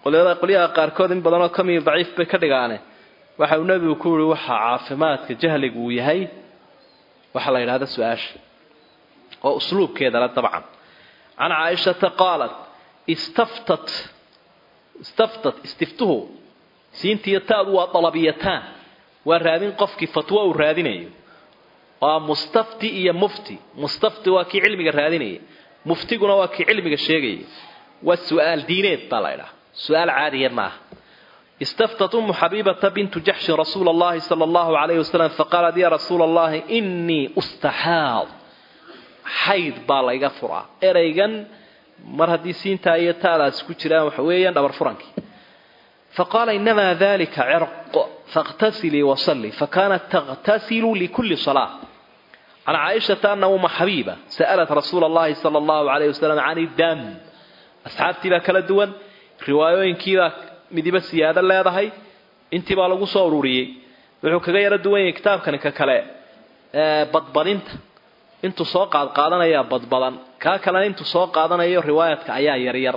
qolyada qolyaha qaarkood in badanoo ka mid daciif bay ka dhigaane waxa uu nebigu ku yihi waxa caafimaadka jahligu uu yahay waxaa la yidhahda su-aasha oo usluubkeedale dabcan can caaishata qaalat istaftat istaftat istiftuhu siintiiyo taadu waa dalabiyataan waa raadin qofkii fatwo uu raadinayo waa mustafti iyo mufti mustafti waa kii cilmiga raadinaya muftiguna waa kii cilmiga sheegaya waa su-aal diineed baa la ydhaha su-aal caadiya maaha istaftat umu xabiibata bintu jaxshin rasuula allahi sala allahu alayhi wasalam faqaalat ya rasuula allahi inii ustaxaad xayd baa layga furaa eraygan mar haddii siintaa iyo taadaas ku jiraan waxa weeyaan dhabar furankii faqaala inamaa dalika cirq faاqtasilii wasalii fakanat taqtasilu likuli salaa can caaishata ana uma xabiiba sa'alat rasuula allahi sala allahu alayh wasalam can idam asxaabtii baa kala duwan riwaayooyinkiibaa midiba siyaado leedahay intii baa lagu soo ururiyey wuxuu kaga yaro duwan yahay kitaabkani ka kale badbadinta intuu soo qaadqaadanayaa badbadan kaa kalena intuu soo qaadanayo riwaayadka ayaa yaryar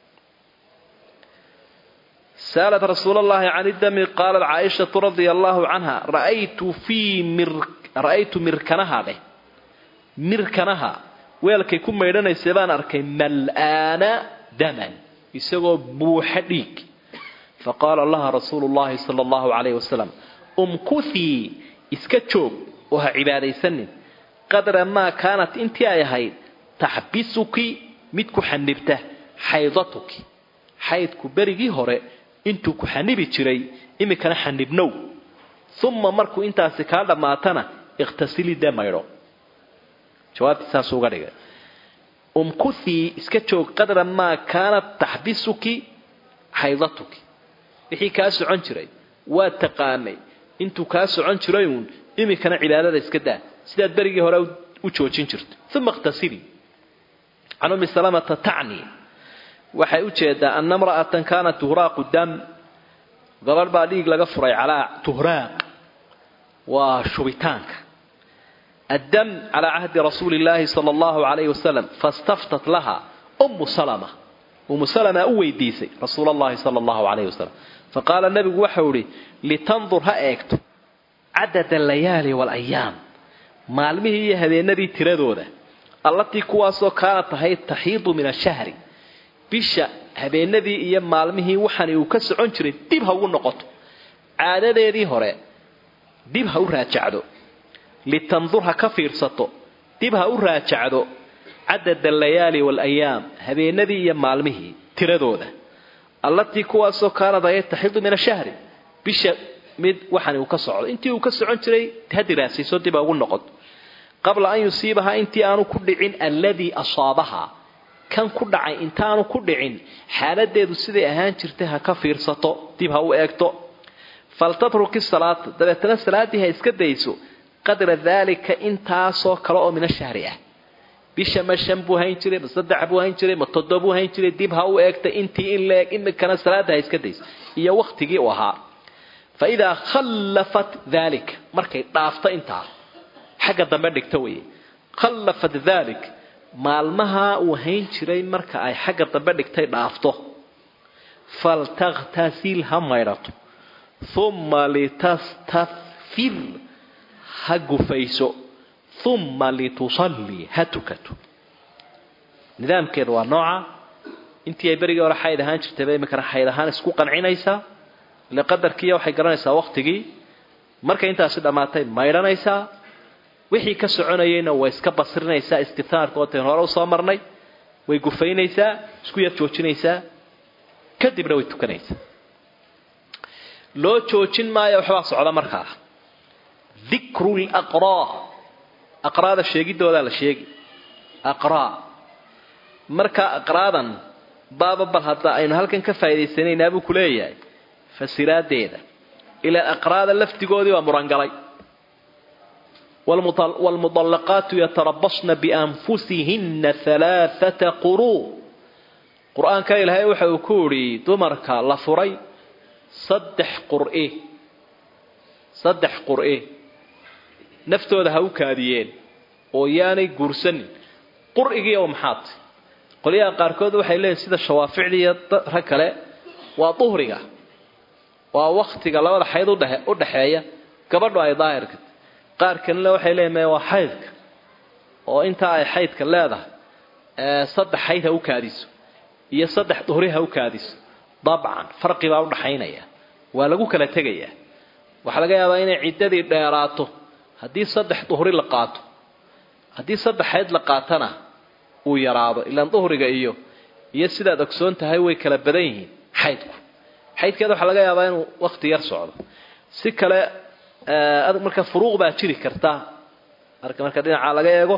sa'alat rasuul allahi can idami qaalat caaishatu radia allahu canha ra'aytu fii mir ra'aytu mirkanaha dheh mirkanaha weelkay ku maydhanaysay baan arkay mal'aana daman isagoo buuxa dhiig faqaala laha rasuulu llahi sala allahu calayhi wasalam umkuthii iska joog oo ha cibaadaysanin qadra maa kaanat intii ay ahayd taxbisuki mid ku xanibta xaydatuki xaydku berigii hore intuu ku xanibi jiray iminkana xanibnow uma markuu intaasi kaa dhammaatana ikhtasili dee maydho jawaabtii saasuu uga dhigay umkuthii iska joog qadra maa kaanat taxbisuki xaydatuki wixii kaa socon jiray waa taqaanay intuu kaa socon jirayuun iminkana cibaadada iska daa sidaad berigii hore u joojin jirto uma ikhtasili can ummi salamata tacni waxay u jeedaa ana imra'atan kaanat tuhraaqu dam gabadh baa dhiig laga furay calaa tuhraaq waa shubitaanka addam calaa cahdi rasuuli illaahi sala allahu calayhi wasalam fastaftat laha ummu salama ummu salama u weydiisay rasuul allahi sala allahu calayhi wasalam faqaala nebigu waxau idhi litandur ha eegto cadada alayaali waalayaam maalmihii iyo habeenadii tiradooda allatii kuwaasoo kaana tahay taxiidu min ashahri bisha habeenadii iyo maalmihii waxani uu ka socon jiray dib ha ugu noqoto caadadeedii hore dib ha u raajacdo litandur ha ka fiirsato dib ha u raajacdo cadada alayaali waalayaam habeenadii iyo maalmihii tiradooda allatii kuwaasoo kaanad ay taxidu min ashahri bisha mid waxani uu ka socdo intii uu ka socon jiray ha diraasayso dib ha ugu noqoto qabla an yusiibahaa intii aanu ku dhicin alladii asaabahaa kan ku dhacay intaanu ku dhicin xaaladeedu siday ahaan jirtay ha ka fiirsato dib ha u eegto faltatruki salaata dabeetana salaaddii ha iska dayso qadra daalika intaasoo kale oo min ashahri ah bisha ma shan buu hayn jiray ma saddex buu hayn jiray ma toddobuu hayn jiray dib ha u eegta intii in la eeg imikana salaadda ha iska dayso iyo wakhtigii u ahaa fa idaa khallafat daalika markay dhaafto intaa xagga dambe dhigto weye khallafat dalik maalmaha uu hayn jiray marka ay xagga dambe dhigtay dhaafto faltakhtasil ha maydhato uma litastafir ha gufayso uma litusallii ha tukato nidaamkeedu waa nooca intii ay berigii hore xayd ahaan jirtayba iminkana xayd ahaan isku qancinaysaa ile qadarkiiya waxay garanaysaa waktigii markay intaasi dhammaatay maydhanaysaa wixii ka soconayayna way iska basirinaysaa istitaarka oo tayn hore usoo marnay way gufaynaysaa isku yar joojinaysaa kadibna way tukanaysaa loo joojin maayo waxbaa socda markaa dikru laqraa aqraada sheegidoodaa la sheegi aqraa markaa aqraadan baaba bal hadda aynu halkan ka faa'idaysanaynaa buu ku leeyahay fasiraadeeda ilaa aqraada laftigoodii waa murangalay wlmudallaqaatu yatarabasna bianfusihina alaaata quruu qur-aanka ilaahay waxa uu ku idhi dumarka la furay saddex qur'i saddex qur'i naftooda ha u kaadiyeen oo yaanay guursanin qur'igii oo maxaad qolyaha qaarkood waxay leeyihin sida shawaaficdii iyo rag kale waa duhriga waa waktiga labada xayd u dhexeeya gabadhu ay daahirka qaar kalena waxay leeyihin waa xaydka oo intaa ay xaydka leedahay saddex xayd ha u kaadiso iyo saddex duhri ha u kaadiso dabcan farqi baa udhaxaynaya waa lagu kala tegayaa waxaa laga yaabaa inay ciddadii dheeraato haddii saddex duhri la qaato haddii saddex xayd la qaatana uu yaraado ilaan duhriga iyo iyo sidaad ogsoon tahay way kala badan yihiin xaydku xaydkeeda waxaa laga yaabaa inuu wakti yar socdo si kale marka furuuq baa jiri karta marka marka dhinacaa laga eego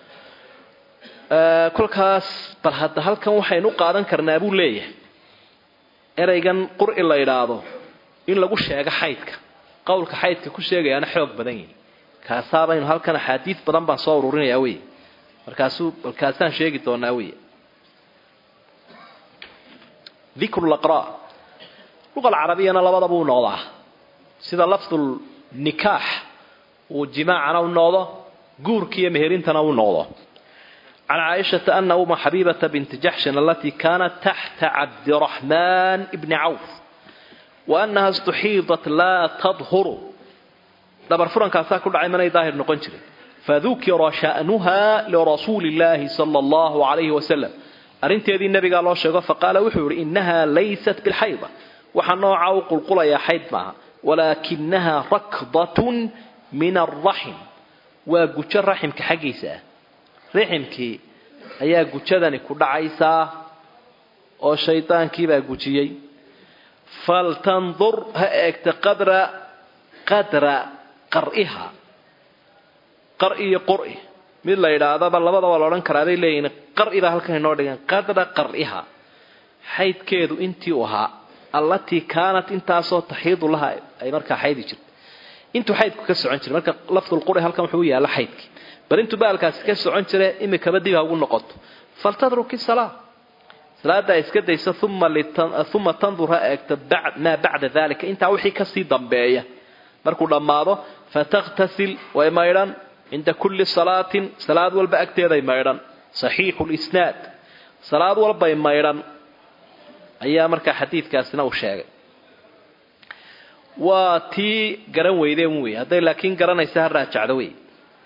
kolkaas bal hadda halkan waxaynu qaadan karnaa buu leeyahay ereygan qur'i la idhaahdo in lagu sheego xaydka qowlka xaydka ku sheegayaana xoog badan yihi kaasabaynu halkan axaadiid badan baan soo ururinayaa wey markaasuu balkaasaan sheegi doonaa wey dikru laqra' luqa alcarabiyana labadaba u noqdaa sida lafdul nikaax uu jimaacana u noqdo guurkiiyo meherintana u noqdo can caaishata ana uma xabiibata binti jaxshin alatii kaanat taxta cabdiraxmaan bni cawf wa annaha istuxiidat laa tadhuru dhabar furankaasaa ku dhacay manay daahir noqon jirin fadukira sha'nuha lirasuuli illaahi sala allahu calayhi wasalam arrinteedii nabigaa loo sheego faqaala wuxuu yihi innaha laysat bilxayda waxaa nooca u qulqulayaa xayd maaha walaakinaha rakdatun min alraxim waa gujo raximka xaggiisa ah raximkii ayaa gujadani ku dhacaysaa oo shaydaankiibaa gujiyey faltandur ha eegta qadra qadra qar'iha qar iyo qur'i mid la yidhaahdaba labadaba la odhan karaa bay leeyihin qar'i baa halkan inoo dhigan qadra qar'iha xaydkeedu intii u ahaa allatii kaanat intaasoo taxiidu laha ay markaa xaydi jirta intuu xaydku ka socon jiray marka lafdulquri halkan wuxuu u yaalla xaydkii bal intuu baalkaasi ka socon jire imikaba dib ha ugu noqoto faltadruki salaa salaada iska daysa uma tandur ha eegto maa bacda dalika intaa wixii kasii dambeeya markuu dhammaado fataktasil way maydhan cinda kulli salaatin salaad walba agteeday maydhan saxiixu lisnaad salaad walbay maydhan ayaa markaa xadiidkaasina uu sheegay waa tii garan weydeen wey hadday laakiin garanaysa ha raajacdo wey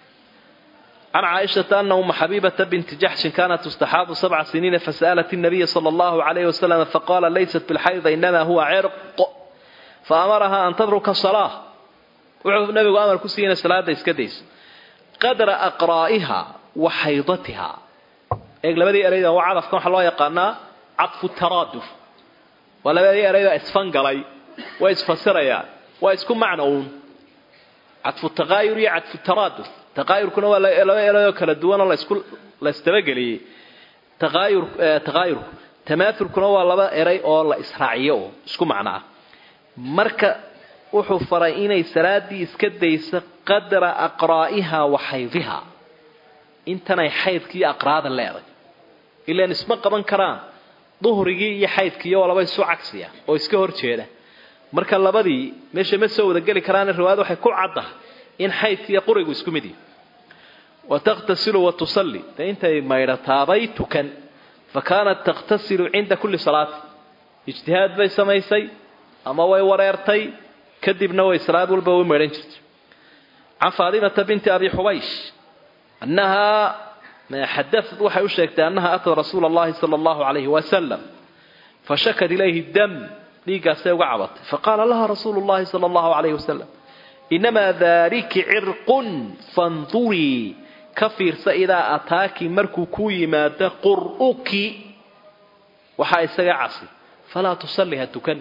can caaishata ana uma xabiibata binti jaxshin kaanat tustaxaadu sabca siniina fasa'alat الnabiya salى اllahu عalayh wasalam faqala laysat bilxayda inama huwa cirq faamaraha an tadruka salaa wuxuu nabigu amar ku siiyey inay salaada iska dayso qadra aqraa'iha wa xaydatiha eeg labadii ereyda waa cadafkan waxaa loo yaqaanaa cadfu taraaduf waa labadii ereyda isfangalay way isfasirayaan waa isku macno uun cadfu taqaayur iyo cadfu taraaduf taqaayurkuna waa laba ereyoo kala duwanoo lasku la isdabageliyey taqaayur taqaayurku tamaathulkuna waa laba erey oo la israaciyo oo isku macno ah marka wuxuu faray inay salaadii iska dayso qadra aqraa'iha wa xaydiha intanay xaydkii aqraada leeday ilaan isma qaban karaan duhrigii iyo xaydkiiyo waa laba isu cagsiya oo iska hor jeeda marka labadii meesha ma soo wada geli karaan riwaayad waxay ku caddahay in xaydkiiyo qurigu isku mid yihi wa takhtasilu wa tusalli de intay maydhataabay tukan fa kaanat takhtasilu cinda kulli salaati ijtihaad bay samaysay ama way wareertay kadibna way salaad walba way maydhan jirtay can faadimata binti abi xubaysh annahaa xadaad waxay u sheegtay annaha atat rasuula allahi sala allahu calayhi wasalam fashakat ilayhi dam dhiiggaasay uga cabatay faqaala laha rasuulu llahi sala allahu calayhi wasalam inamaa daaliki cirqun fandurii ka fiirsa idaa ataaki markuu kuu yimaado qur'uki waxaa isaga casi falaa tusalli ha tukan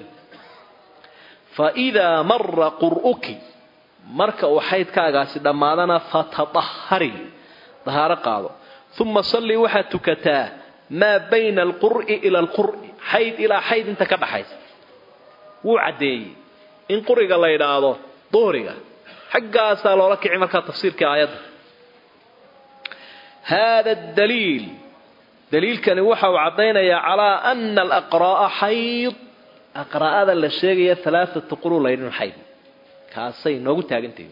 faidaa mara qur'uki marka uu xaydkaagaasi dhammaadana fatadahari dahaaro qaado uma sallii waxaad tukataa maa bayna alqur'i ila alqur'i xayd ilaa xayd inta ka dhaxaysa wuu caddeeyey in quriga la yidhaahdo duhriga xaggaasaa loola kici markaa tafsiirkii aayadda haada daliil daliilkani waxa uu caddaynayaa calaa ana alaqraa'a xayd aqraa'ada la sheegaya alaaatu quru laydhin xayd kaasay noogu taagantahi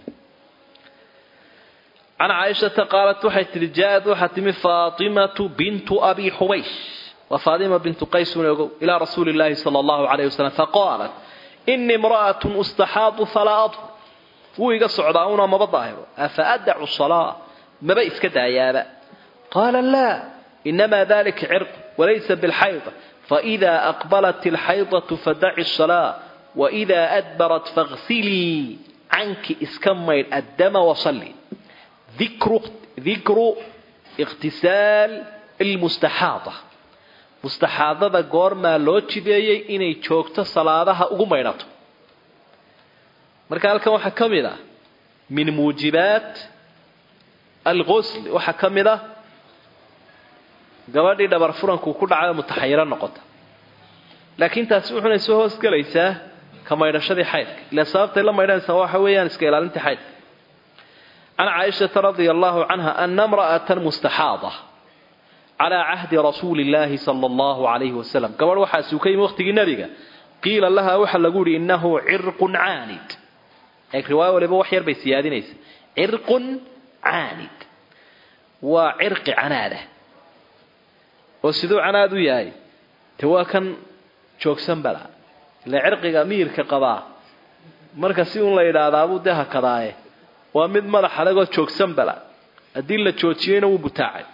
can caaishata qaalat waxay tihi jaa-ad waxaa timi faatimatu bintu abi xubaysh waa faadima bintu qaysun ogow ilaa rasuuli llaahi sala allahu calayh wasalam faqaalat inii imra'atun ustaxaadu falaa adhur wuu iga socdaa una maba daahiro afa adacu salaa maba iska daayaaba qaala laa inamaa dalika cirq walaysa bilxayda faإida aqbalat اlxaydatu fadaci الsalaa waإida adbarat faغsilii canki iska maydh addama wasalli dikru ikhtisaal ilmustaxaada mustaxaadada goormaa loo jideeyey inay joogto salaadaha ugu maydhato marka halkan waxaa ka mid ah min muujibaat alqusl waxaa ka mid ah gabadhii dhabar furanku ku dhacay mutaxayiro noqota laakiin taasi wuxuna soo hoos gelaysaa ka maydhashadii xaydka ila sababtay la maydhanaysaa waxa weeyaan iska ilaalintii xaydka can caaishata radia allahu canha ana imra'atan mustaxaada calaa cahdi rasuuli illaahi sala allahu calayhi wasalam gabadh waxaa suuka yimi waqtigii nebiga qiila laha waxaa lagu yihi innahu cirqun caanid eeg riwaayo waliba wax yar bay siyaadinaysa cirqun caanid waa cirqi canaada oo siduu canaad u yahay te waa kan joogsan bala ila cirqiga miirka qabaa marka si un la yidhaahdaabuu dee hakadaaye waa mid madax adagoo joogsan bala haddii la joojiyeyna wuu butaacay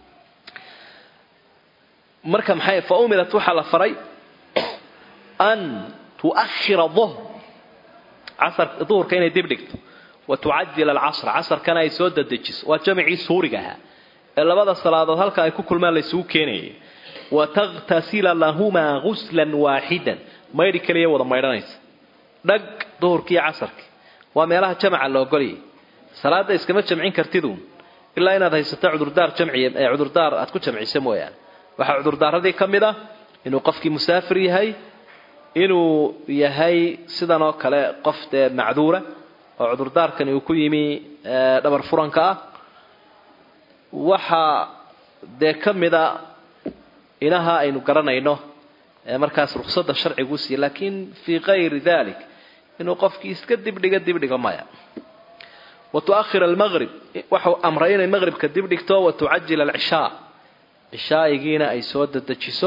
marka maxay fa umirat waxaa la faray an tu'ahira duhr casar duhurka inay dib dhigto wa tucajila alcasra casarkana ay soo dadejiso waa jamicii suuriga ahaa ee labada salaadood halka ay ku kulmaan laysugu keenayay wa takhtasila lahumaa guslan waaxidan maydhi kaliya wada maydhanaysa dhag duhurkiiyo casarkii waa meelaha jamaca la ogolyay salaada iskama jamcin kartiduun ilaa inaad haysato cudurdaar jamciya ee cudurdaar aad ku jamcisa mooyaane waxaa cudurdaaradii ka mid ah inuu qofkii musaafir yahay inuu yahay sidan oo kale qof dee macduura oo cudurdaarkani uu ku yimi dhabar furanka ah waxaa dee ka mida inaha aynu garanayno markaas ruksada sharcigu siiye laakiin fii kayri dalik inuu qofkii iska dibdhiga dibdhiga maya wa tuahir almaqrib waxau amray inay maqribka dibdhigto wa tucajil alcishaa cishaa'igiina ay soo dadejiso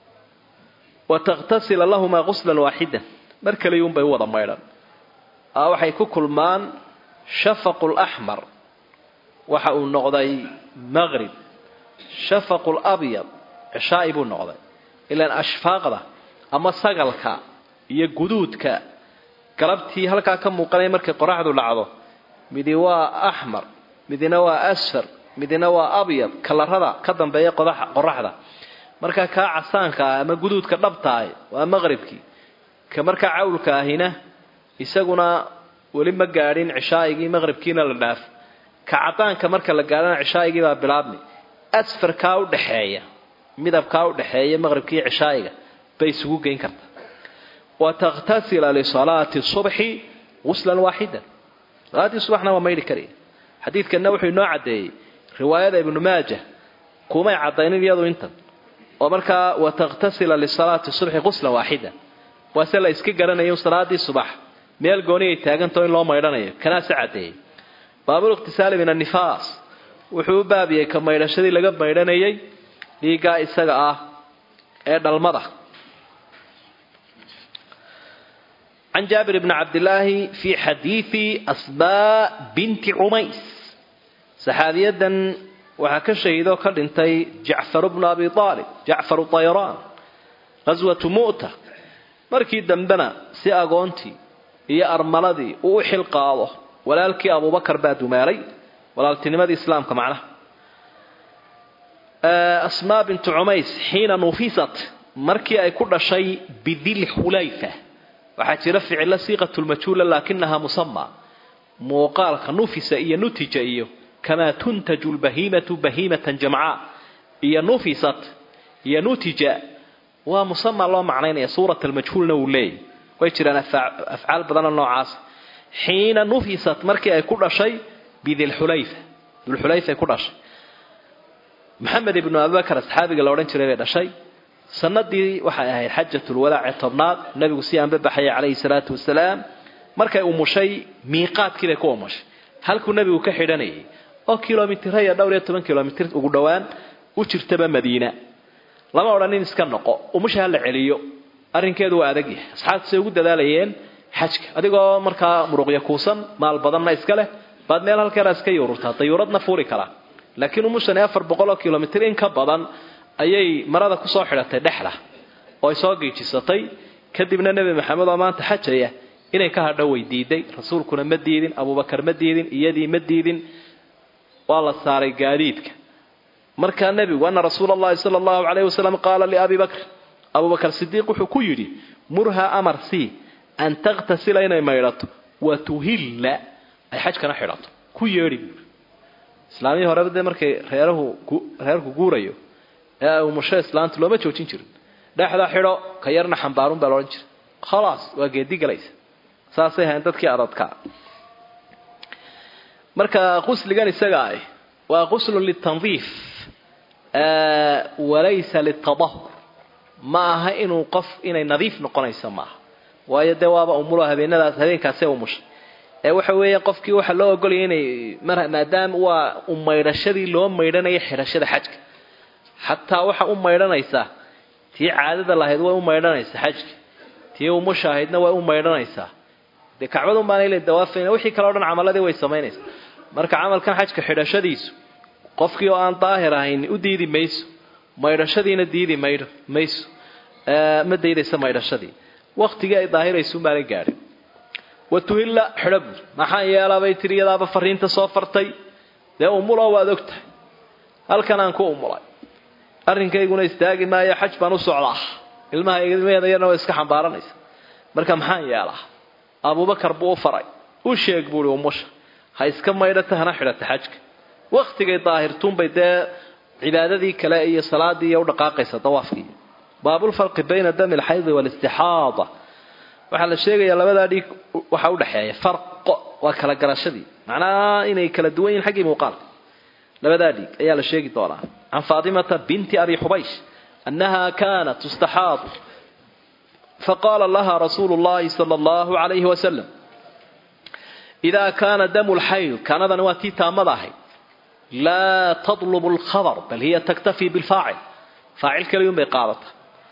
wa takhtasila lahumaa quslan waaxidan mar kaliyuunbay u wada maydhan waxay ku kulmaan shafaqu laxmar waxa uu noqday maqrib shafaqu labyad cishaa'i buu noqday ilaan ashfaaqda ama sagalka iyo guduudka galabtii halkaa ka muuqanaya markay qoraxdu dhacdo midi waa axmar midina waa asfar midina waa abyad kalarada ka dambeeya qoraxda markaa kaa casaanka ah ama guduudka dhabtaah waa maqribkii ka markaa cawlka ahina isaguna weli ma gaadhin cishaa'igii maqribkiina la dhaaf ka cadaanka marka la gaadhana cishaa'igii baa bilaabmi asfarkaa udhaxeeya midabkaa udhaxeeya maqribkiiyo cishaa'iga bay isugu geyn kartaa wa takhtasila lisalaati subxi guslan waaxidan salaaddii subaxna waa maydhi karaya xadiidkanna wuxuu inoo caddeeyey riwaayada ibnu maaja kumay caddaynin iyadu intan oo markaa wa takhtasila lisalaati subxi guslan waaxidan waase la iska garanayo salaaddii subax meel gooni ay taagantao in loo maydhanayo kanaase caddeeyey baabul ikhtisaali min annifaas wuxuu u baabiyey ka maydhashadii laga maydhanayay dhiiggaa isaga ah ee dhalmada can jaabir bni cabdilaahi fii xadiidi asmaa binti cumays saxaabiyadan waxaa ka shahiidoo ka dhintay jacfaru bnu abi aalib jacfaru tayraan qaswatu mu'ta markii dambena si agoontii iyo armaladii uu u xil qaado walaalkii abubakar baa dumaalay walaaltinimadii islaamka macnaha asmaa bintu cumays xiina nufisat markii ay ku dhashay bidil xulayfa waxaa jira ficilo siiqatulmajhuula laakinahaa musama muuqaalka nufisa iyo nutija iyo kamaa tuntaju lbahiimatu bahiimatan jamcaa iyo nufisat iyo nutija waa musama loo macnaynaya suurat almajhuulna wuu leeyahy way jiraan afcaal badanoo noocaas xiina nufisat markii ay ku dhashay bidilxulayfa dulxulayfa ay ku dhashay maxamed ibnu abubakar asxaabiga la odhan jiray bay dhashay sanadii waxay ahayd xajatulwadaac ee tobnaad nabigu si aanba baxaya calayhi salaatu wasalaam markay umushay miiqaadkii bay ku umushay halkuu nabigu ka xidhanayay oo kilomitiraya dhowr iyo toban kilomitir ugu dhowaan u jirtaba madiina lama odhanin iska noqo umusha ha la celiyo arrinkeedu waa adag yahay asxaabtasay ugu dadaalayeen xajka adigoo markaa muruqya kuusan maal badanna iska leh baad meel halkeena iska yuururtaa dayuuradna fuuli karaa laakiin umushani afar boqol oo kilomitr in ka badan ayay marada kusoo xidhatay dhexda oo ay soo giijisatay kadibna nebi maxamed oo maanta xajaya inay ka hadho way diiday rasuulkuna ma diidin abubakar ma diidin iyadii ma diidin waa la saaray gaadiidka markaa nebigu ana rasuula allahi sala allahu calayh wasalam qaala liabi bakr abubakar sidiiq wuxuu ku yidhi murha amar c an takhtasila inay maydhato wa tuhilla ay xajkana xidhato ku yeedhi buui islaamihii horeba dee markay reerahu reerku guurayo ee umusho islaanta looma joojin jirin dhexda xidho ka yarna xambaarun baa laodhan jiray khalaas waa geedi galaysa saasay hayn dadkii adadkaa marka qusligan isaga ah waa quslun litandiif walaysa litadahur ma aha inuu qof inay nadiif noqonayso maaha waayo dee waaba umulo habeenadaas habeenkaasee umushay ee waxa weeye qofkii waxaa loo ogolaya inay maadaama waa umaydhashadii loo maydhanaya xidhashada xajka xataa waxa u maydhanaysaa tii caadada lahayd way u maydhanaysaa xajka tii umusha ahaydna way u maydhanaysaa dee kacbadun baana ila dawaafayna wixii kale o dhan camaladii way samaynaysaa marka camalkan xajka xidhashadiisu qofkii oo aan daahir ahayn u diidi mayso maydhashadiina diidi maydho mayso ma daydaysa maydhashadii waktigii ay daahiraysuun baana gaadhin watuhilla xidho buur maxaan yeelabay tiri iyadaaba fariinta soo fartay dee umulo waad og tahay halkan aan ku umulay arrinkayguna istaagi maayo xaj baan u socdaa ilmaha ilmaheeda yarna waa iska xambaaranaysa marka maxaan yeelaa abubakar buu u faray u sheeg buui umusha ha iska maydhata hana xidhata xajka waktigay daahirtuunbay dee cibaadadii kale iyo salaadii iyo udhaqaaqaysa dawaafkii baabulfarqi bayna dami alxaydi waalistixaada waxaa la sheegayaa labadaa dhiig waxaa udhexeeya farqo waa kala garashadii macnaha inay kala duwan yihin xaggii muuqaalka labadaa dhiig ayaa la sheegi doonaa can faatimata binti abi xubaysh annaha kaanat tustaxaadu faqaala laha rasuulu llahi sala allahu calayhi wasalam idaa kaana damu lxayd kaanadani waa tii taamada ahayd laa tadlubu alkhabar bal hiya taktafii bilfaacil faacil kaliyun bay qaadata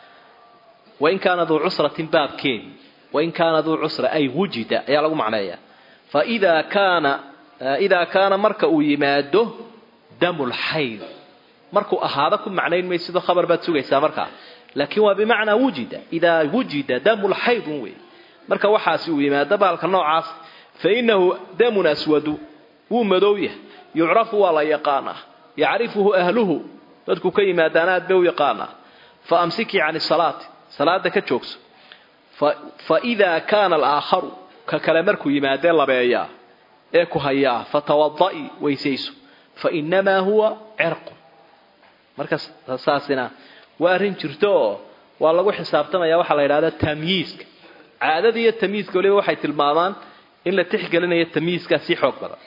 wain kaana duu cusratin baabkeedi wain kaana duu cusra ay wujida ayaa lagu macneeyaa faidaa kaana idaa kaana marka uu yimaado damu lxayd markuu ahaado ku macnayn may sidoo khabar baad sugaysaa markaa laakiin waa bimacnaa wujida idaa wujida damu lxaydun wey marka waxaasi uu yimaado baalka noocaas fainahu damun aswadu wuu madow yahay yucrafu waa la yaqaanaa yacrifuhu ahluhu dadku ka yimaadaan aad bay u yaqaanaa fa amsikii cani salaati salaada ka joogso fa idaa kaana alaakharu ka kale markuu yimaadee labeeyaa ee ku hayaa fatawada'i weysayso fa inamaa huwa cirqun marka saasina waa arrin jirto oo waa lagu xisaabtamaya waxaa la yidhahda tamyiiska caadada iyo tamyiiska waliba waxay tilmaamaan in la tixgelinayo tamyiiskaa sii xoog badan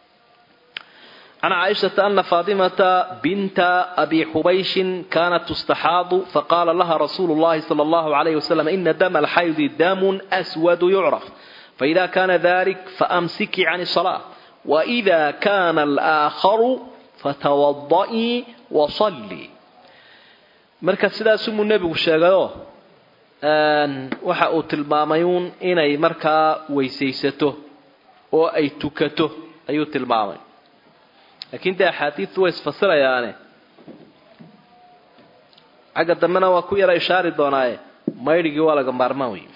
can caaishata ana faatimata binta abi xubayshin kaanat tustaxaadu faqaala laha rasuulu llahi sala allahu alayhi wasalam ina dama alxaydi damun aswadu yucraf faida kana dalik faamsikii can salaa waida kana alaakharu fatawadaii wasallii marka sidaasumuu nebigu sheegayoo waxa uu tilmaamay uun inay markaa weysaysato oo ay tukato ayuu tilmaamay laakiin dee axaadiidu way isfasirayaane xagga dambena waa ku yara ishaari doonaaye maydhigii waa laga maarmaan wey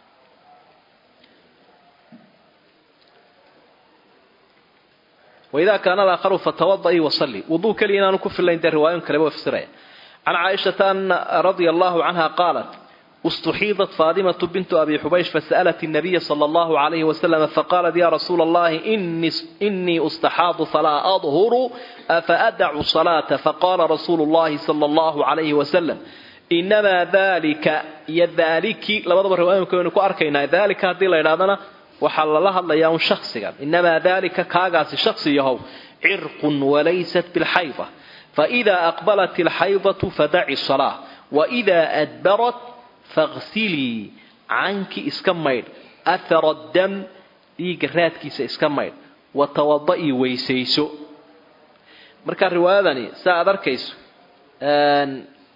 waidaa kaana alaakharu fatawadaii wasalli wuduu keliya inaanu ku filayn dee riwaayon kaleba way fasiraya can caaishata ana radia allahu canha qaalat اstuxiidat faadimة bint abi xubaysh fasأlat الnabiya slى اllahu عalayh waslm faqalat ya rasuula اllahi inii ustaxaadu falaa adhuru afaadacu salaata faqala rasuulu اllahi slى اllahu عalayh waslm inamaa dalika iyo daliki labadaba riwaayonka waynu ku arkaynaa dalika haddii la idhahdana waxaa lala hadlayaa un shaksigan inamaa dalika kaagaasi shaksi yahow cirqun walaysat biاlxayda faإida aqbalat اlxaydaة fadaci الصalaaة waإida adbarat faqsilii canki iska maydh athara dam dhiigga raadkiisa iska maydh watawada'i weysayso marka riwaayadani saa aad arkayso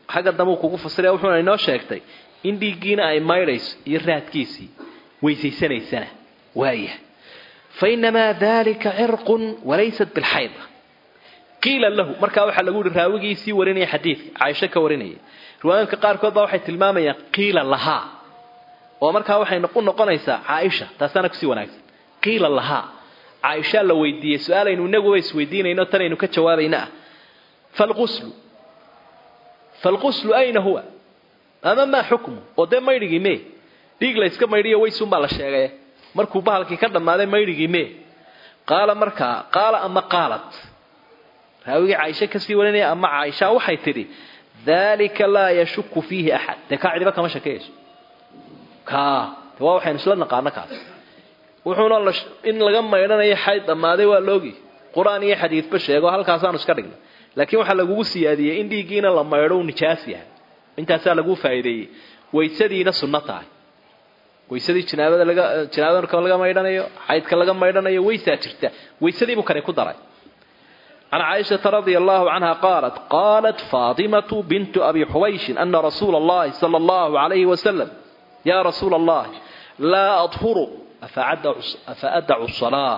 xagga dambe kugu fasiraya wuxuuna inoo sheegtay in dhiiggiina ay maydhayso iyo raadkiisii weysaysanaysana waaya fa inamaa dalika cirqun walaysat bilxayda qiila lahu markaa waxaa lagu yihi raawigii sii warinaya xadiidka caaisho ka warinaya riwaayadka qaarkood baa waxay tilmaamayaan qiila lahaa oo markaa waxay u noqonaysaa caaisha taasaana kusii wanaagsan qiila lahaa caaishaa la weydiiyey su-aalaynu inaguba isweydiinayno tanaynu ka jawaabayna ah falquslu falquslu ayna huwa ama maa xukmu oo dee maydhigii mee dhiig la yska maydhiyo weysunbaa la sheegay markuu bahalkii ka dhammaaday maydhigii mee qaala markaa qaala ama qaalat raawigii caaisha kasii warinaya ama caaisha waxay tidhi dalika laa yashuku fiihi axad dee kaa cidiba kama shakeyso ka waa waxaynu isla naqaano kaas wuxuuna in laga maydhanayo xayd dhammaaday waa loogi qur-aan iyo xadiidba sheego halkaasaanu iska dhignay laakiin waxaa lagugu siyaadiyey in dhiiggiina la maydho uu nijaas yahay intaasaa laguu faa'iideeyey waysadiina sunno tahay waysadii jinaabada laga jinaabada laga maydhanayo xaydka laga maydhanayo waysaa jirta waysadiibuu kani ku daray عن عائشة رضي الله عنها قالت قالت فاطمة بنت أبي حويش أن رسول الله صلى الله عليه وسلم يا رسول الله لا أطهر أفأدع الصلاة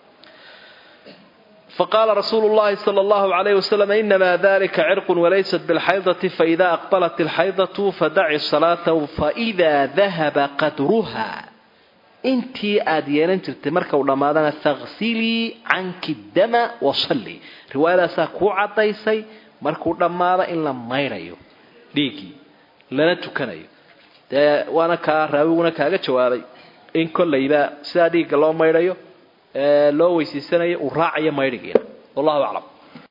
فقال رسول الله صلى الله عليه وسلم إنما ذلك عرق وليست بالحيضة فإذا أقبلت الحيضة فدع الصلاة فإذا ذهب قدرها intii aada yeelan jirtay marka uu dhammaadana takhsilii canki dama wasalli riwaayadaasaa kuu caddaysay markuu dhammaado in la maydhayo dhiiggii lana tukanayo dee waana kaa raawiguna kaaga jawaabay in kollayba sidaa dhiigga loo maydhayo loo weysiisanayo uu raacayo maydhigiina wallahu aclam